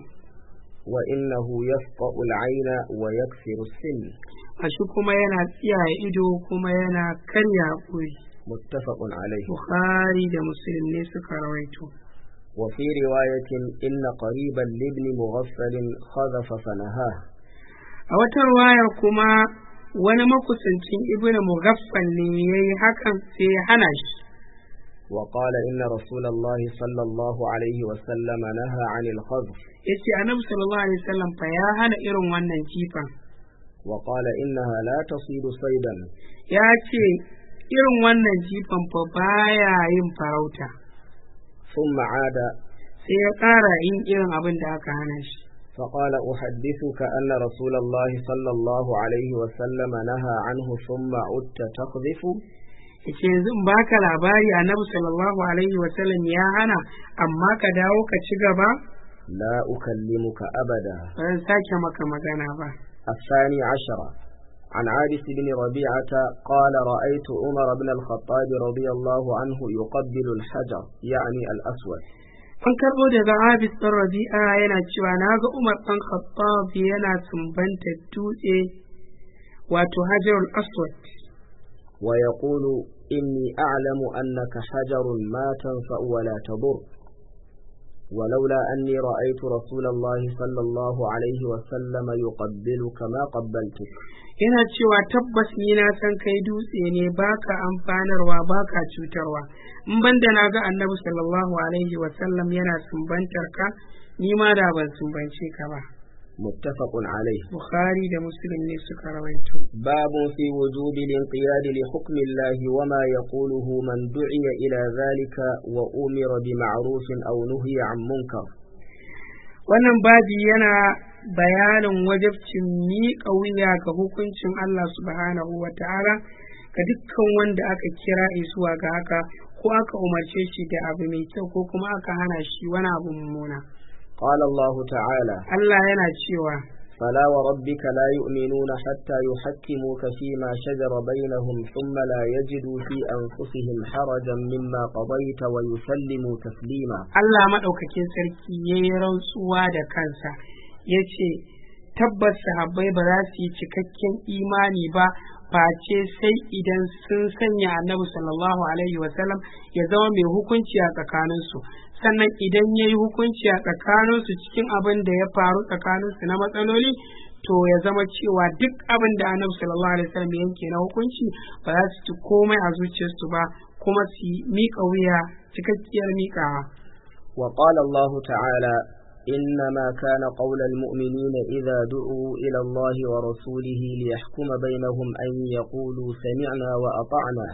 وإنه يفقأ العين ويكسر السن
a shi kuma yana tsiyaye ido kuma yana karya haƙuri
متفق عليه
bukhari da muslim ne suka rawaito
وفي رواية إن قريبا لابن مغفل خذف فنهاه
a wata ruwayar kuma wani makusancin ibnu mughaffal ne yayi hakan sai ya hana shi
وقال إن رسول الله صلى الله عليه وسلم نهى عن الخذف
yace annabi sallallahu alaihi wasallam fa ya hana irin wannan jifan
وقال إنها لا تصيد صيدا
ya ce irin wannan jifan fa baya yin farauta
ثم عاد
sai ya ƙara yin irin abin da aka hana shi
فقال أحدثك أن رسول الله صلى الله عليه وسلم نهى عنه ثم عدت تقذف
yace yanzu in baka labari annabi sallallahu alaihi wasallam ya hana amma ka dawo ka ci gaba
لا أكلمك أبدا
ba zan sake maka magana ba
الثاني عشر عن عابس بن ربيعة قال رأيت عمر بن الخطاب رضي الله عنه يقبل الحجر يعني الأسود
an karɓo daga abis ɗan rabi'a yana cewa na ga umar ɗan khattab yana sumbanta dutse wato hajarul aswad
ويقول إني أعلم أنك حجر ما تنفع ولا تضر ولولا أني رأيت رسول الله صلى الله عليه وسلم يقبلك ما قبلتك
yana cewa tabbas ni na san kai dutse ne baka amfanarwa baka cutarwa in banda na ga annabi sallallahu alaihi wasallam yana sumbantar ka ni ma da ban sumbance ka ba
متفق عليه
bukhari da muslim ne suka rawaito
باب في وجوب الانقياد لحكم الله وما يقوله من دعي إلى ذلك وأمر بمعروف أو نهي عن منكر
wannan babi yana bayanin wajabcin miƙa wuya ga hukuncin Allah subhanahu wa ta'ala ga dukkan wanda aka kira zuwa ga haka ko aka umarce shi da abu mai kyau ko kuma aka hana shi wani abu mummuna
قال الله تعالى
Allah yana cewa
فلا وربك لا يؤمنون حتى يحكموك فيما شجر بينهم ثم لا يجدوا في أنفسهم حرجا مما قضيت ويسلموا تسليما
Allah maɗaukakin sarki ya yi rantsuwa da kansa ya ce tabbas sahabbai ba za su yi cikakken imani ba face sai idan sun sanya annabi sallallahu alaihi wasallam ya zama mai hukunci a tsakaninsu sannan idan ya yi hukunci a tsakaninsu cikin abin da ya faru tsakaninsu na matsaloli to ya zama cewa duk abin da annabi sallallahu alaihi wasallam ya yanke na hukunci ba za su ci komai a zuciyarsu ba kuma su miƙa wuya cikakkiyar miƙawa
وقال الله تعالى إنما كان قول المؤمنين إذا دعوا إلى الله ورسوله ليحكم بينهم أن يقولوا سمعنا وأطعنا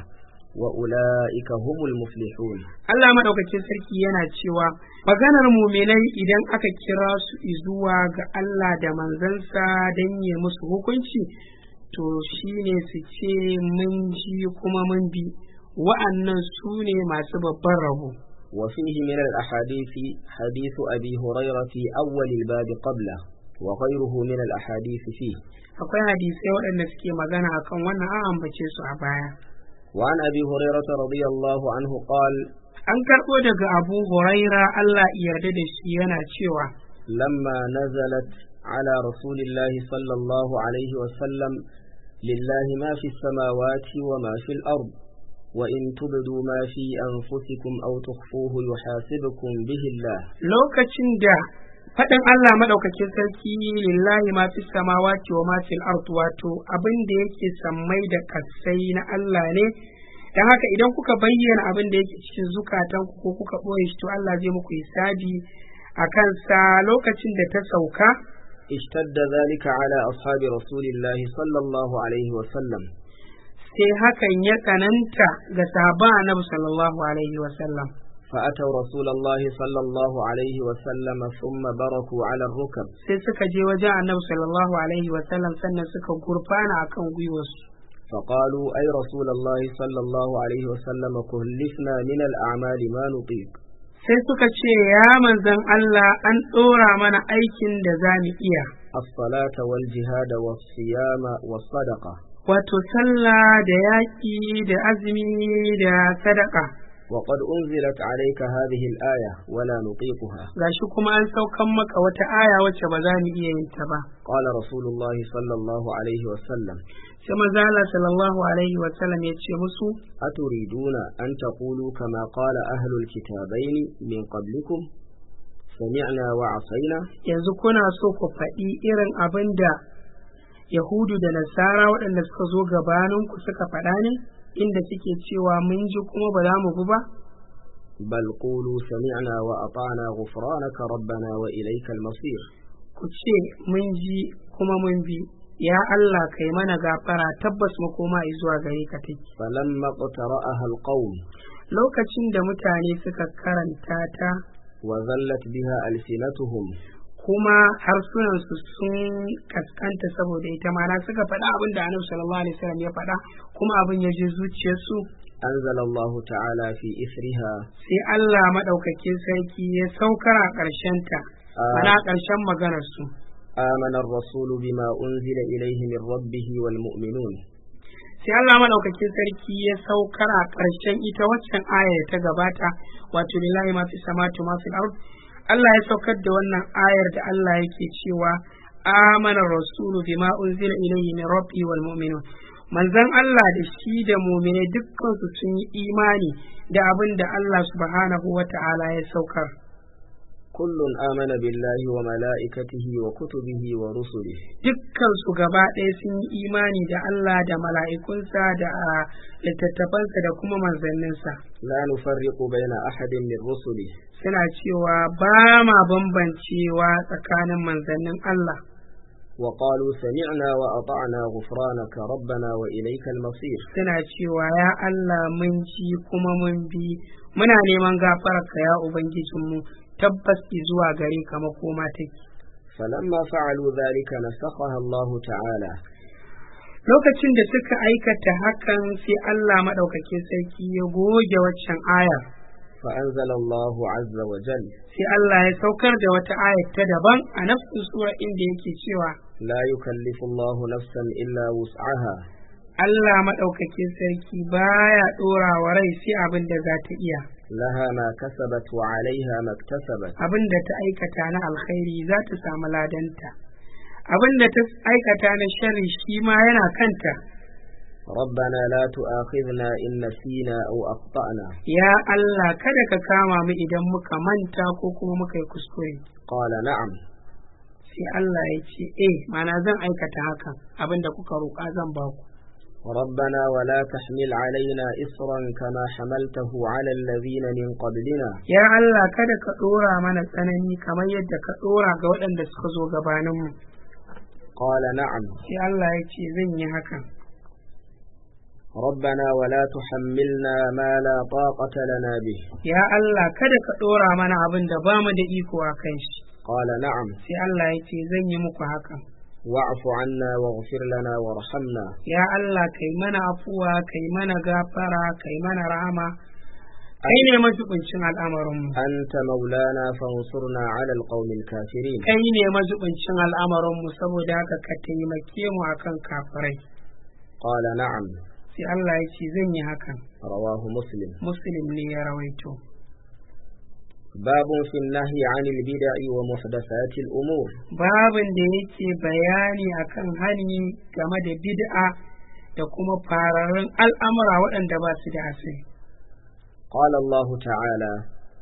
وأولئك هم المفلحون
Allah maɗaukakin sarki yana cewa maganar muminai idan aka kira su zuwa ga Allah da manzansa don yi musu hukunci to shine su ce mun ji kuma mun bi wa'annan su ne masu babban rabo
وفيه من الأحاديث حديث أبي هريرة في أول الباب قبله وغيره من الأحاديث فيه
akwai hadisai waɗanda suke magana akan wannan an ambace su a baya
وعن أبي هريرة رضي الله عنه قال
an karɓo daga abu huraira Allah ya yarda da shi yana cewa
لما نزلت على رسول الله صلى الله عليه وسلم لله ما في السماوات وما في الأرض وإن تبدوا ما في أنفسكم أو تخفوه يحاسبكم به الله
lokacin da faɗin Allah maɗaukakin sarki lillahi ma fi samawati wa ma fil ard wato abin da yake sammai da kasai na Allah ne dan haka idan kuka bayyana abin da yake cikin zukatanku ko kuka ɓoye shi to Allah zai muku hisabi a kansa lokacin da ta sauka
اشتد ذلك على أصحاب رسول الله صلى الله عليه وسلم
sai hakan ya tsananta ga sahabban annabi sallallahu alaihi wa sallam
فأتوا رسول الله صلى الله عليه وسلم ثم بركوا على الركب
sai suka je wajen annabi sallallahu alaihi wa sallam sannan suka gurfana akan gwiwarsu
فقالوا أي رسول الله صلى الله عليه وسلم كلفنا من الأعمال ما نطيق
sai suka ce ya manzan Allah an ɗora mana aikin da za mu iya
الصلاة والجهاد والصيام والصدقة
wato sallah da yaƙi da azumi da sadaka
وقد أنزلت عليك هذه الآية ولا نطيقها
gashi kuma an saukan maka wata aya wacce ba za mu iya yin ta ba
قال رسول الله صلى الله عليه وسلم
sai maza Allah sallallahu alaihi wa sallam ya ce musu
أتريدون أن تقولوا كما قال أهل الكتابين من قبلكم سمعنا وعصينا
yanzu kuna so ku faɗi irin abin da Yahudu da Nasara waɗanda suka zo gabaninku suka faɗa ne inda suke cewa mun ji kuma ba za mu bi ba
بل قولوا سمعنا وأطعنا غفرانك ربنا وإليك المصير
ku ce mun ji kuma mun bi ya Allah kai mana gafara tabbas makoma zuwa gare ka take
فلما اقترأها القوم
lokacin da mutane suka karanta ta
وذلت بها ألسنتهم
kuma harsunansu sun kaskanta saboda ita mana suka faɗa abin da annabi sallallahu alaihi wasallam ya faɗa kuma abin ya je zuciyarsu
أنزل الله تعالى في إثرها
sai Allah maɗaukakin sarki ya saukar a ƙarshenta mana a ƙarshen maganarsu
آمن الرسول بما أنزل إليه من ربه والمؤمنون
sai Allah maɗaukakin sarki ya saukar a ƙarshen ita waccan aya da ta gabata wato lillahi ma fi samatu ma fil ard Allah ya saukar da wannan ayar da Allah yake cewa amana rasulu bima unzila ilayhi min rabbi wal mu'minun manzon Allah da shi da mu'mine dukkan su sun yi imani da abin da Allah subhanahu wata'ala ya saukar
كل آمن بالله وملائكته وكتبه ورسله
dukkan su gaba ɗaya sun yi imani da Allah da mala'ikunsa da ah, littattafansa da kuma manzanninsa
لا نفرق بين أحد من رسله
suna cewa ba ma bambancewa tsakanin manzannin Allah
وقالوا سمعنا وأطعنا غفرانك ربنا وإليك المصير
suna cewa ya Allah mun ji kuma mun bi muna neman gafararka ya ubangijinmu tabbas zuwa gare ka makoma take
فلما فعلوا ذلك نسخها الله تعالى
lokacin da suka aikata hakan sai Allah maɗaukakin sarki ya goge waccan ayar
فأنزل الله عز وجل
sai Allah ya saukar da wata ayar ta daban a nafsin sura inda yake cewa
لا يكلف الله نفسا إلا وسعها
Allah maɗaukakin sarki baya ɗora wa rai sai abin da za ta iya
لها ما كسبت وعليها ما اكتسبت
abin da ta aikata na alkhairi za ta samu ladanta abin da ta aikata na sharri shi ma yana kanta
ربنا لا تؤاخذنا إن نسينا أو أخطأنا
ya Allah kada ka kama mu idan muka manta ko kuma muka yi kuskure
قال نعم
sai Allah ya ce eh mana zan aikata hakan abin da kuka roƙa zan ba ku
ربنا ولا تحمل علينا إصرا كما حملته على الذين من قبلنا
ya Allah kada ka ɗora mana tsanani kamar yadda ka ɗora ga waɗanda suka zo gabaninmu
قال نعم
sai Allah ya ce zan yi hakan
ربنا ولا تحملنا ما لا طاقة لنا به
ya Allah kada ka ɗora mana abin da ba mu da iko a kan shi
قال نعم
sai Allah ya ce zan yi muku hakan
واعف عنا واغفر لنا وارحمنا
ya Allah kai mana afuwa kai mana gafara kai mana rahama kai ne mazubincin al'amarinmu
أنت مولانا فانصرنا على القوم الكافرين
kai ne mazubincin al'amarinmu saboda haka ka taimake mu akan kafirai
قال نعم
sai Allah ya ce zan yi hakan
رواه مسلم
muslim ne ya rawaito
باب في النهي عن البدع ومحدثات الأمور
babin da yake bayani akan hani game da bid'a da kuma fararen al'amura waɗanda ba su da asali
قال الله تعالى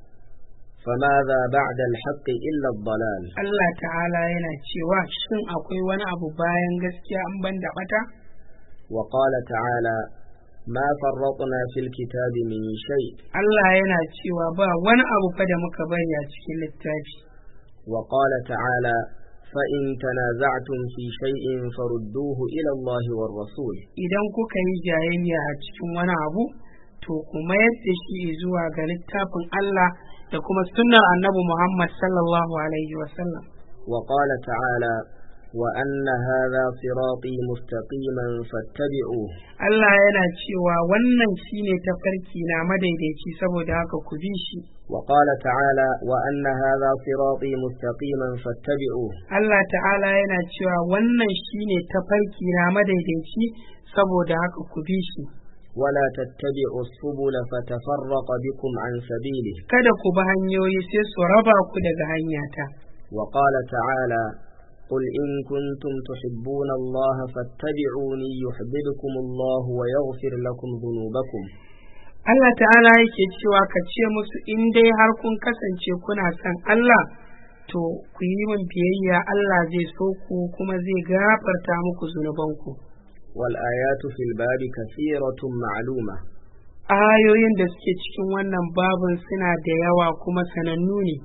فماذا بعد الحق إلا الضلال
Allah ta'ala yana cewa shin akwai wani abu bayan gaskiya an ban da bata
وقال تعالى ما فرطنا في الكتاب من شيء
Allah yana cewa ba wani abu fa da muka bari a cikin littafi
وقال تعالى فإن تنازعتم في شيء فردوه إلى الله والرسول
idan kuka yi jayayya a cikin wani abu to kuma yadda shi zuwa ga littafin Allah da kuma sunnar annabi Muhammad sallallahu alaihi wasallam
وقال تعالى وأن هذا صراطي مستقيما فاتبعوه
Allah yana cewa wannan shine tafarki na madaidaici saboda haka ku bi shi
وقال تعالى وأن هذا صراطي مستقيما فاتبعوه
Allah ta'ala yana cewa wannan shine tafarki na madaidaici saboda haka ku bi shi
ولا تتبعوا السبل فتفرق بكم عن سبيله
kada ku bi hanyoyi sai su raba ku daga hanyata
وقال تعالى قل إن كنتم تحبون الله فاتبعوني يحببكم الله ويغفر لكم ذنوبكم
Allah ta'ala yake cewa ka ce musu in dai har kun kasance kuna son Allah to ku yi min biyayya Allah zai so ku kuma zai gafarta muku zunubanku
والآيات في الباب كثيرة معلومة
ayoyin da suke cikin wannan babin suna da yawa kuma sanannu ne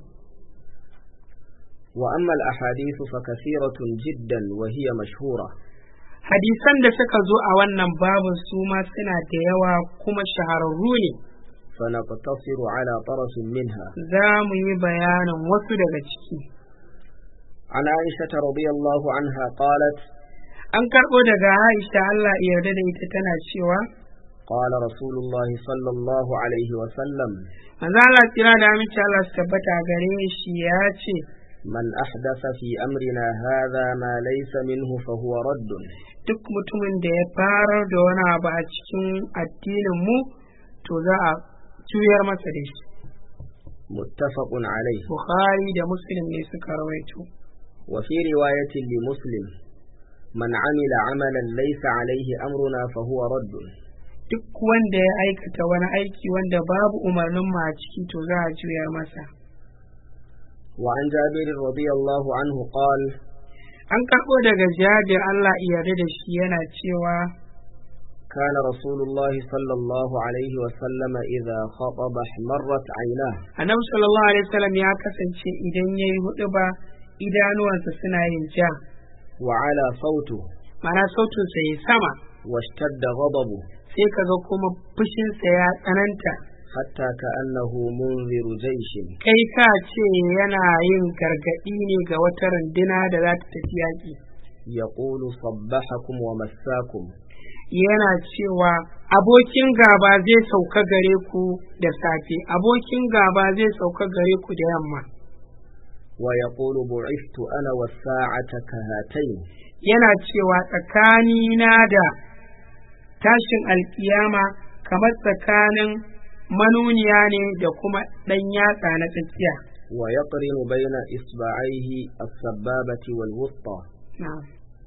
وأما الأحاديث فكثيرة جدا وهي مشهورة
hadisan da suka zo a wannan babin su ma suna da yawa kuma shahararru ne
فنقتصر على طرف منها
za mu yi bayanin wasu daga ciki
عن عائشة رضي الله عنها قالت
an karɓo daga Aisha Allah ya yarda da ita tana cewa
قال رسول الله صلى الله عليه وسلم
manzo Allah tsira da aminci Allah su tabbata gare shi ya ce
من أحدث في أمرنا هذا ما ليس منه فهو رد
duk mutumin da ya farar da wani abu a cikin addinin mu to za a juyar masa da shi
متفق عليه
Bukhari da Muslim ne suka rawaito
وفي رواية لمسلم من عمل عملا ليس عليه أمرنا فهو رد
duk wanda ya aikata wani aiki wanda babu umarnin mu a ciki to za a juya masa
وعن جابر رضي الله عنه قال
an karɓo daga jabir Allah iya yarda da shi yana cewa
كان رسول الله صلى الله عليه وسلم إذا خطب احمرت عيناه
annabi sallallahu alaihi wasallam ya kasance idan yayi hudu ba idanuwansa suna yin ja
وعلى صوته
mana sautinsa ya sama
واشتد غضبه
sai kaga kuma fushinsa ya tsananta
حتى كأنه منذر جيش
kai ka ce yana yin gargaɗi ne ga wata runduna da za ta tafi yaƙi
يقول صبحكم ومساكم
yana cewa abokin gaba zai sauka gare ku da safe abokin gaba zai sauka gare ku da yamma
ويقول بعثت أنا والساعة كهاتين
yana cewa tsakanina da tashin alkiyama kamar tsakanin manuniya ne da kuma ɗan yatsa na tsakiya
ويقرن بين إصبعيه السبابة والوسطى
na'am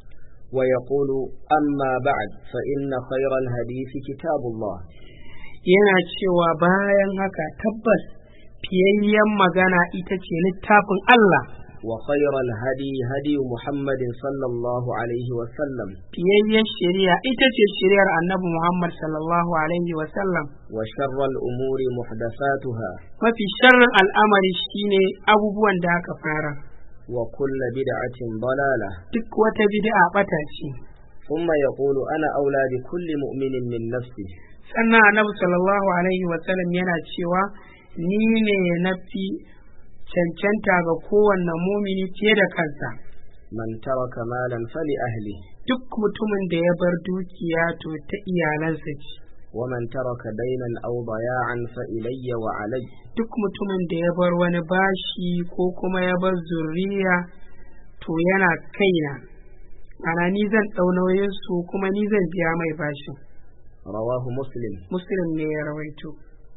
ويقول أما بعد فإن خير الحديث كتاب الله
yana cewa bayan haka tabbas fiyayyen magana ita ce littafin Allah
وخير الهدي هدي محمد صلى الله عليه وسلم
fiyayyen shari'a ita ce shari'ar annabi Muhammad sallallahu alaihi wa sallam
وشر الأمور محدثاتها
mafi sharrin al'amari shine abubuwan da aka fara
وكل بدعة ضلالة
duk wata bid'a bata ce
ثم يقول أنا أولى بكل مؤمن من نفسه
sannan annabi sallallahu alaihi wa sallam yana cewa ni ne na fi cancanta ga kowanne mumini fiye da kansa
من ترك مالا فلأهله
duk mutumin da ya bar dukiya to ta iyalansa ce
ومن ترك دينا أو ضياعا فإلي وعلي
duk mutumin da ya bar wani bashi ko kuma ya bar zurriya to yana kaina ana ni zan ɗau nauyinsu kuma ni zan biya mai bashin
رواه مسلم
muslim ne ya rawaito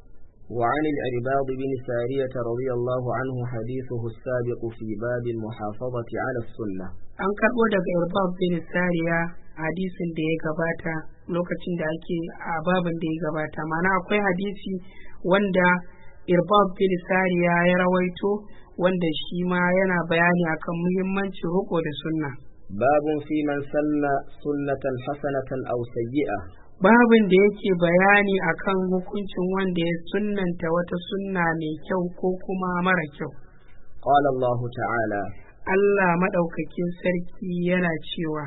وعن العرباض بن سارية رضي الله عنه حديثه السابق في باب المحافظة على السنة
an karɓo daga irbab bin sariya hadisin da ya gabata lokacin da ake a babin da ya gabata mana akwai hadisi wanda irbab bin sariya ya rawaito wanda shi ma yana bayani akan muhimmancin riko da sunna
باب في من سن سنة حسنة أو سيئة
babin da yake bayani akan hukuncin wanda ya sunnanta wata sunna mai kyau ko kuma mara kyau
قال الله تعالى
Allah maɗaukakin sarki yana cewa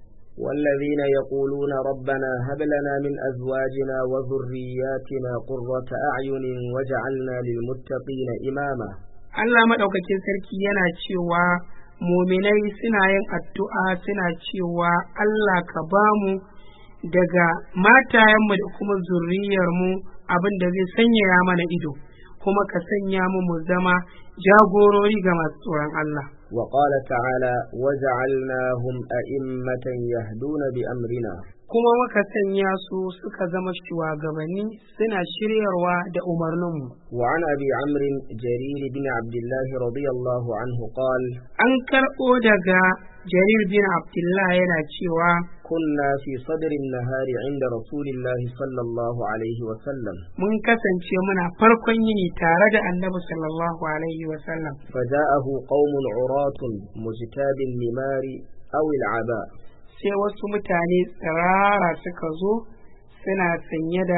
والذين يقولون ربنا هب لنا من أزواجنا وذرياتنا قرة أعين وجعلنا للمتقين إماما
Allah maɗaukakin sarki yana cewa muminai suna yin addu'a suna cewa Allah ka ba mu daga matayenmu da kuma zurriyarmu abin da zai sanyaya mana ido kuma ka sanya mu mu zama jagorori ga masu tsoron Allah.
وقال تعالى وجعلناهم أئمة يهدون بأمرنا
Kuma muka sanya su suka zama shugabanni suna shiryarwa da umarninmu.
وعن أبي عمرو جرير بن عبد الله رضي الله عنه قال
An karɓo daga Jarir bin Abdullah yana cewa
كنا في صدر النهار عند رسول الله صلى الله عليه وسلم
mun kasance muna farkon yini tare da annabi sallallahu alaihi wasallam
فجاءه قوم عراة مجتاب النمار أو العباء
sai wasu mutane tsirara suka zo suna sanye da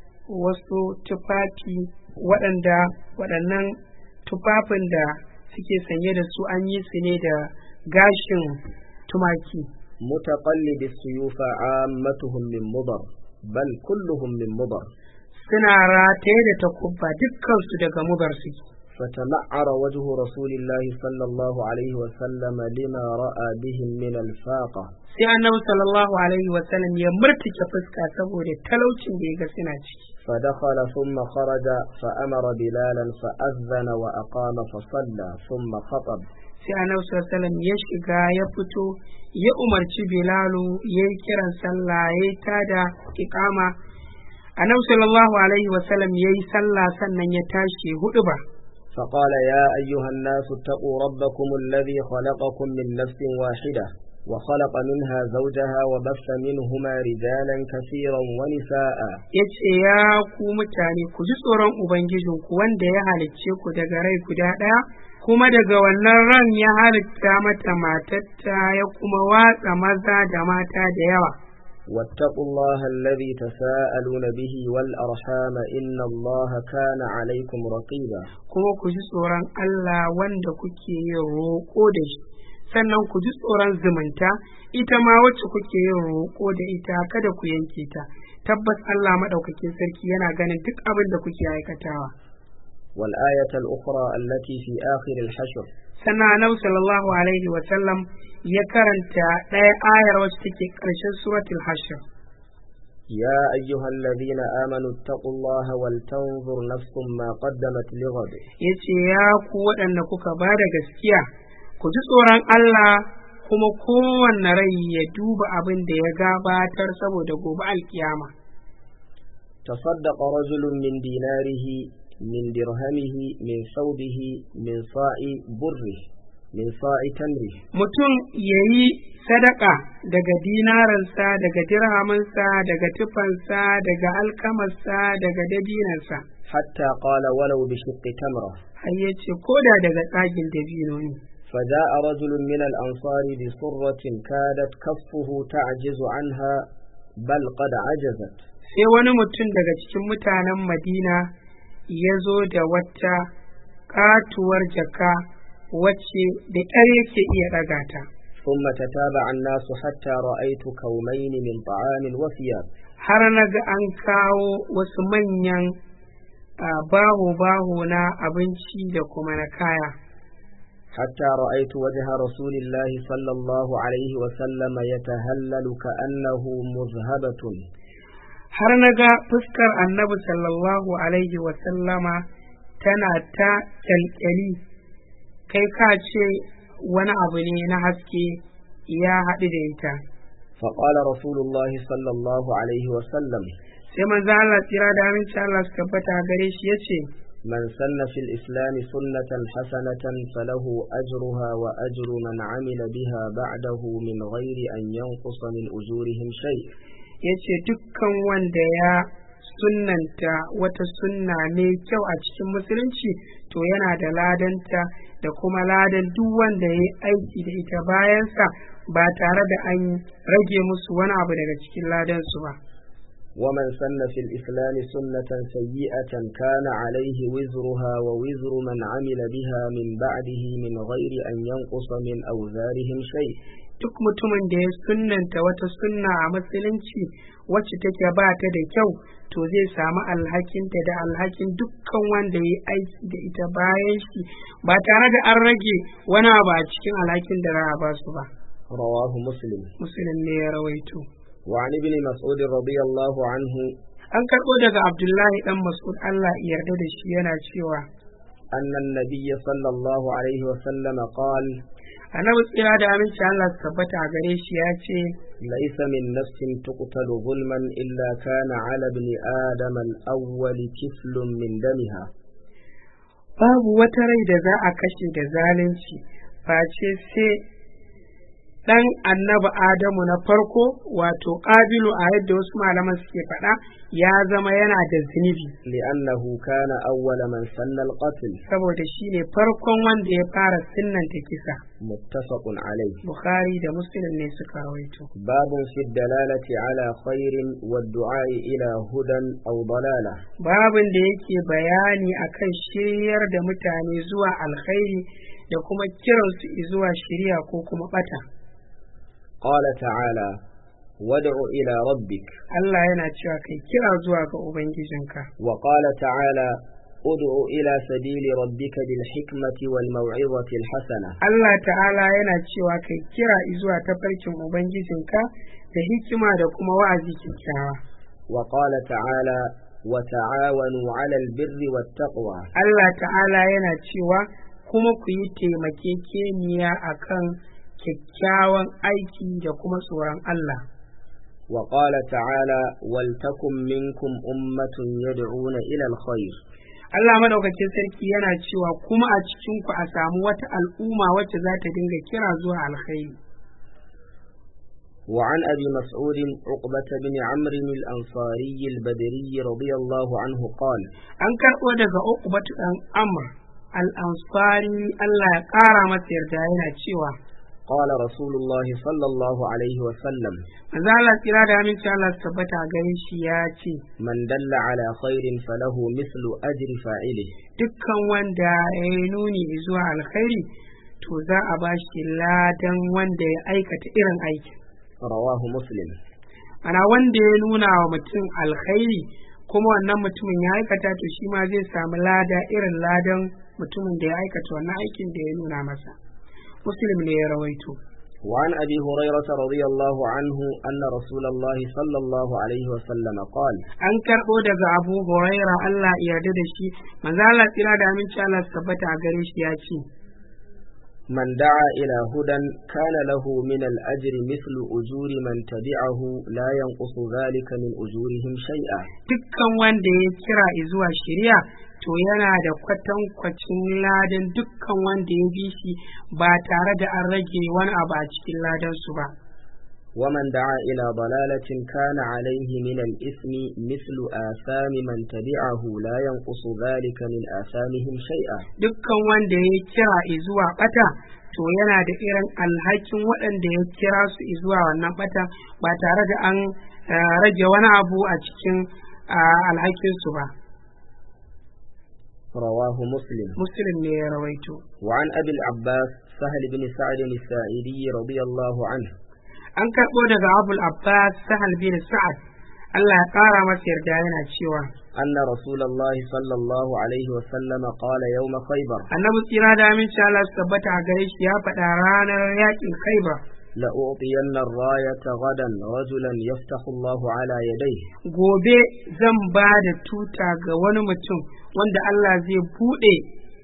wasu tufafi waɗanda waɗannan tufafin da suke sanye da su an yi su ne da gashin tumaki
متقلد السيوف عامتهم من مضر بل كلهم من مضر
suna rataye da takubba dukkansu daga mubar suke
فتمعر وجه رسول الله صلى الله عليه وسلم لما رأى بهم من الفاقة
sai annabi sallallahu alaihi wasallam ya murtuke fuska saboda talaucin da ya ga suna ciki
فدخل ثم خرج فأمر بلالا فأذن وأقام فصلى ثم خطب
sai annabi sallallahu alaihi wasallam ya shiga ya fito ya umarci bilalu ya yi kiran sallah ya yi tada iqama annabi sallallahu alaihi wasallam ya yi sallah sannan ya tashi hudu ba
فقال يا أيها الناس اتقوا ربكم الذي خلقكم من نفس واحدة وخلق منها زوجها وبث منهما رجالا كثيرا ونساء
ya ce ya ku mutane ku ji tsoron ubangijinku wanda ya halicce ku daga rai guda ɗaya kuma daga wannan ran ya halitta mata matatta ya kuma watsa maza da mata da yawa
واتقوا الله الذي تساءلون به والأرحام إن الله كان عليكم رقيبا
kuma ku ji tsoron Allah wanda kuke yin roƙo da shi sannan ku ji tsoron zumunta ita ma wacce kuke yin roƙo da ita kada ku yanke ta tabbas Allah maɗaukakin sarki yana ganin duk abin da kuke aikatawa
والآية الأخرى التي في آخر الحشر
sannan annabi sallallahu alaihi wa sallam ya karanta ɗaya ayar wacce take ƙarshen suratul hashr
يا أيها الذين آمنوا اتقوا الله ولتنظر نفس ما قدمت لغد
yace ya ku waɗanda kuka ba da gaskiya ku ji tsoron Allah kuma kowanne rai ya duba abin da ya gabatar saboda gobe alkiyama
تصدق رجل من ديناره من درهمه من ثوبه من صاع بره من صاع تمره
mutum ya yi sadaka daga dinaransa daga dirhamansa daga tufansa daga alkamarsa daga dabinansa
حتى قال ولو بشق تمرة
har ya ce ko da daga tsagin dabino ne
فجاء رجل من الأنصار بصرة كادت كفه تعجز عنها بل قد عجزت
sai wani mutum daga cikin mutanen madina ya zo da wata katuwar jaka wacce da ƙyar yake iya ɗaga ta
ثم تتابع الناس حتى رأيت كومين من طعام وثياب
har na ga an kawo wasu manyan baho-baho na abinci da kuma na kaya
حتى رأيت وجه رسول الله صلى الله عليه وسلم يتهلل كأنه مذهبة
har na ga fuskar annabi sallallahu alaihi wasallama tana ta kyalkyali kai ka ce wani abu ne na haske ya haɗu da ita
فقال رسول الله صلى الله عليه وسلم
sai manzo Allah tsira da aminci Allah su tabbata gare shi yace
من سن في الإسلام سنة حسنة فله أجرها وأجر من عمل بها بعده من غير أن ينقص من أجورهم شيء
yace dukkan wanda ya sunnanta wata sunna mai kyau a cikin musulunci to yana da ladanta da kuma ladan duk wanda ya yi aiki da ita bayansa ba tare da an rage musu wani abu daga cikin ladansu ba
ومن سن في الإسلام سنة سيئة كان عليه وزرها ووزر من عمل بها من بعده من غير أن ينقص من أوزارهم شيء
duk mutumin da ya sunnanta wata sunna a musulunci wacce take ba ta da kyau to zai samu alhakinta da alhakin dukkan wanda ya yi aiki da ita bayan shi ba tare da an rage wani abu a cikin alhakin da za a ba su ba
رواه مسلم
musulun ne ya rawaito
وعن ابن مسعود رضي الله عنه
an karɓo daga abdullahi dan mas'ud allah ya yarda da shi yana cewa
أن النبي صلى الله عليه وسلم قال
annabi tsira da aminci allah su tabbata a gare shi ya ce
ليس من نفس تقتل ظلما إلا كان على ابن آدم الأول كفل من دمها
babu wata rai da za a kashe da zalunci face sai ɗan annabi Adamu na farko wato ƙabilu a yadda wasu malaman suke faɗa ya zama yana da zunubi
لأنه كان أول من سن القتل
saboda shi ne farkon wanda ya fara sinnanta kisa
متفق عليه
Bukhari da Muslim ne suka rawaito
باب في الدلالة على خير والدعاء إلى هدى أو ضلالة
babin da yake bayani akan shiryar da mutane zuwa alkhairi da kuma kiransu zuwa shiriya ko kuma bata
قال تعالى وادع إلى ربك
Allah yana cewa kai kira zuwa ga Ubangijinka
وقال تعالى ادع إلى سبيل ربك بالحكمة والموعظة الحسنة
Allah ta'ala yana cewa kai kira zuwa tafarkin Ubangijinka da hikima da kuma wa'azi kyakkyawa
وقال تعالى وتعاونوا على البر والتقوى
Allah ta'ala yana cewa kuma ku yi taimakekeniya akan kyakkyawan aiki da kuma tsoron Allah
وقال تعالى ولتكن منكم أمة يدعون إلى الخير
Allah madaukakin sarki yana cewa kuma a cikin ku a samu wata al'umma wacce za ta dinga kira zuwa alkhairi
وعن أبي مسعود عقبة بن عمرو الأنصاري البدري رضي الله عنه قال
an karɓo daga uqbatu dan amr al-ansari Allah ya ƙara masa yarda yana cewa
قال رسول الله صلى الله عليه وسلم
manzo Allah tsira da aminci Allah su tabbata a gare shi ya ce
من دل على خير فله مثل أجر فاعله
dukkan wanda ya yi nuni zuwa alkhairi to za a ba shi ladan wanda ya aikata irin aikin
رواه مسلم
ana wanda ya nuna wa mutum alkhairi kuma wannan mutumin ya aikata to shi ma zai samu lada irin ladan mutumin da ya aikata wannan aikin da ya nuna masa muslim ne ya rawaito
وعن أبي هريرة رضي الله عنه أن رسول الله صلى الله عليه وسلم قال
an karɓo daga abu huraira Allah ya yarda da shi manzo Allah tsira da aminci Allah su tabbata a gare shi ya ce
من da'aa إلى هدى كان له من الأجر مثل أجور من تبعه لا ينقص ذلك من أجورهم شيئا
dukkan wanda ya kira zuwa shari'a to yana da kwatankwacin ladan dukkan wanda ya bi shi ba tare da an rage wani abu a cikin ladansu ba
ومن دعا إلى ضلالة كان عليه من الإثم مثل آثام من تبعه لا ينقص ذلك من آثامهم شيئا
dukkan wanda ya kira zuwa bata to yana da irin alhakin waɗanda ya kira su zuwa wannan bata ba tare da an eh, rage wani abu a cikin ah, alhakinsu ba
رواه مسلم
muslim ne ya rawaito
وعن أبي العباس سهل بن سعد الساعدي رضي الله عنه
an karɓo daga abul abbas sahal bin sa'ad Allah ya ƙara masa yarda yana cewa
أن رسول الله صلى الله عليه وسلم قال يوم خيبر
annabi tsira da aminci Allah su tabbata a gare shi ya faɗa ranar yakin khaibar
لأعطين الراية غدا رجلا يفتح الله على يديه
gobe zan ba da tuta ga wani mutum wanda Allah zai buɗe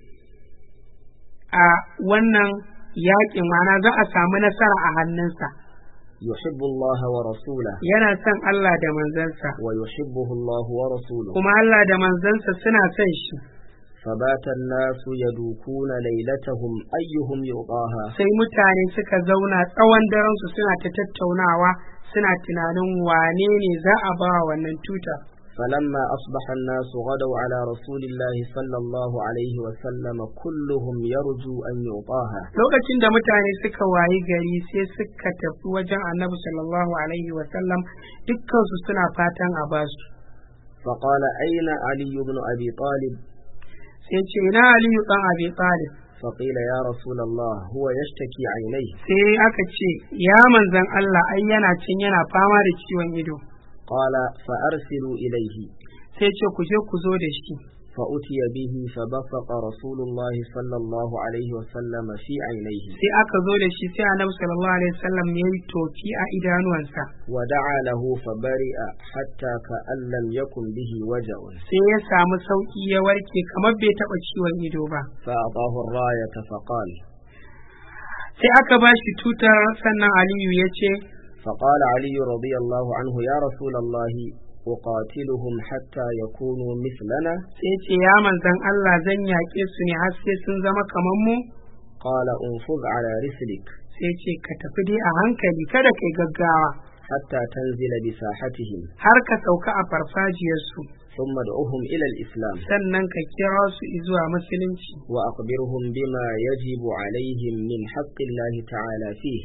a wannan yakin mana za a samu nasara a hannunsa
يحب الله ورسوله
yana son Allah da manzansa
ويحبه الله ورسوله
kuma Allah da manzansa suna son shi
فبات الناس يدوكون ليلتهم أيهم يعطاها
sai mutane suka zauna tsawon darensu suna ta tattaunawa suna tunanin wane ne za a ba wa wannan tuta
فلما أصبح الناس غدوا على رسول الله صلى الله عليه وسلم كلهم يرجو أن يعطاها
lokacin da mutane suka wayi gari sai suka tafi wajen annabi sallallahu alaihi wasallam dukkansu suna fatan a basu
فقال أين علي بن أبي طالب
sai ce ina aliyu dan abi talib
فقيل يا رسول الله هو يشتكي عينيه
sai aka ce ya manzan Allah ai yana cin yana fama da ciwon ido
قال فأرسلوا إليه
sai ce ku je ku zo da shi
فأتي به فبصق رسول الله صلى الله عليه وسلم في عينيه
sai aka zo da shi sai annabi sallallahu alaihi wasallam ya yi tofi a idanuwansa
ودعا له فبرئ حتى كأن لم يكن به وجع
sai ya samu sauki ya warke kamar bai taba ciwon ido ba
فأعطاه الراية فقال
sai aka ba shi tutar sannan aliyu ya ce
فقال علي رضي الله عنه يا رسول الله أقاتلهم حتى يكونوا مثلنا
sai ce ya manzan Allah zan yaƙe su ne har sai sun zama kamar mu
قال انفذ على رسلك
sai ce ka tafi dai a hankali kada kai gaggawa
حتى تنزل بساحتهم
har ka sauka a farfajiyarsu
ثم ادعوهم إلى الإسلام
sannan ka kira su zuwa musulunci
وأخبرهم بما يجب عليهم من حق الله تعالى فيه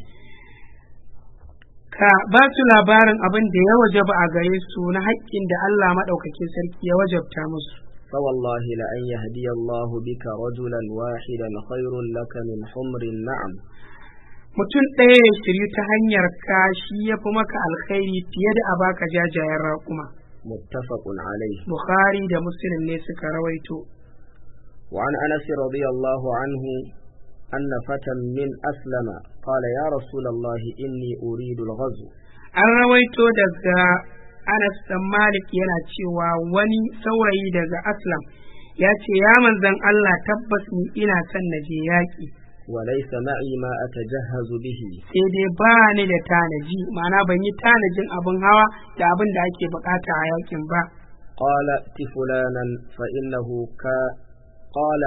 ka ba su labarin abin da ya wajaba a gare su na haƙƙin da Allah maɗaukakin sarki ya wajabta musu
فوالله لأن يهدي الله بك رجلا واحدا خير لك من حمر النعم
mutum ɗaya ya shiryu ta hanyar ka shi ya fi maka alkhairi fiye da a baka jajayen raƙuma
متفق عليه
bukhari da muslim ne suka rawaito
وعن أنس رضي الله عنه أن فتى من أسلم قال يا رسول الله إني أريد الغزو
an rawaito daga anas dan malik yana cewa wani saurayi daga aslam ya ce ya manzan allah tabbas ni ina son na je yaƙi
وليس معي ما أتجهز به
sai dai ba ni da tanaji ma'ana ban yi tanajin abin hawa da abin da ake bukata a yakin ba
قال ائت فلانا فإنه كا قال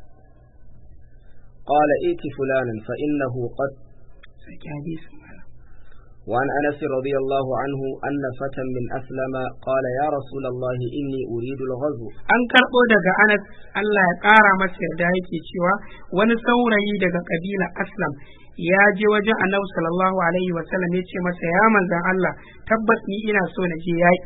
قال ائت فلانا فإنه قد
sake hadisin malam
وعن أنس رضي الله عنه أن فتى من أسلم قال يا رسول الله إني أريد الغزو
an karɓo daga anas Allah ya ƙara masa yarda yake cewa wani saurayi daga ƙabila aslam ya je wajen annabi sallallahu alaihi wa sallam ya ce masa ya manzan Allah tabbas ni ina so na je yaƙi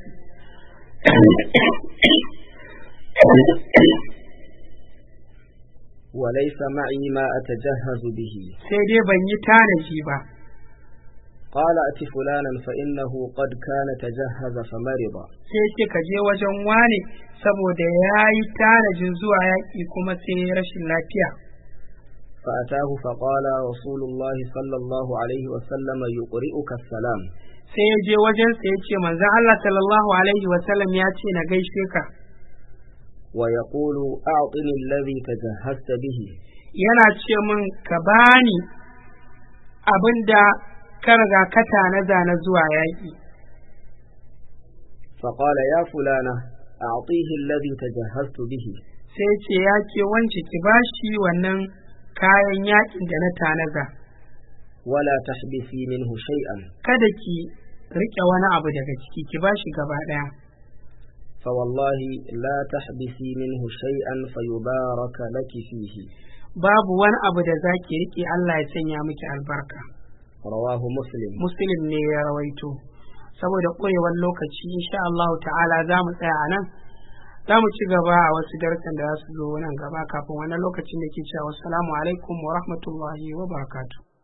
وليس معي ما أتجهز به
sai dai ban yi tanaji ba
قال أت فلانا فإنه قد كان تجهز فمرض
sai ce ka je wajen wane saboda ya yi tanajin zuwa yaƙi kuma sai ya rashin lafiya
فأتاه فقال رسول الله صلى الله عليه وسلم يقرئك السلام
sai ya je wajen sa ya ce manzon Allah sallallahu alaihi wa sallam ya ce na gaishe ka
ويقول أعطني الذي تجهزت به
yana ce min ka bani abin da ka riga ka tanaza na zuwa yaƙi
فقال يا فلانة أعطيه الذي تجهزت به
sai ce ya ke wance ki bashi wannan kayan yaƙin da na tanaza
ولا تحبسي منه شيئا
kada ki riƙe wani abu daga ciki ki bashi gaba ɗaya
فوالله لا تحبسي منه شيئا فيبارك لك فيه
babu wani abu da za ki riƙe Allah ya sanya miki albarka
رواه مسلم
muslim ne ya rawaito saboda ƙurewar lokaci insha Allah ta'ala za mu tsaya a nan za mu ci gaba a wasu darsan da za su zo nan gaba kafin wannan lokacin da ke cewa assalamu alaikum wa rahmatullahi wa barakatuh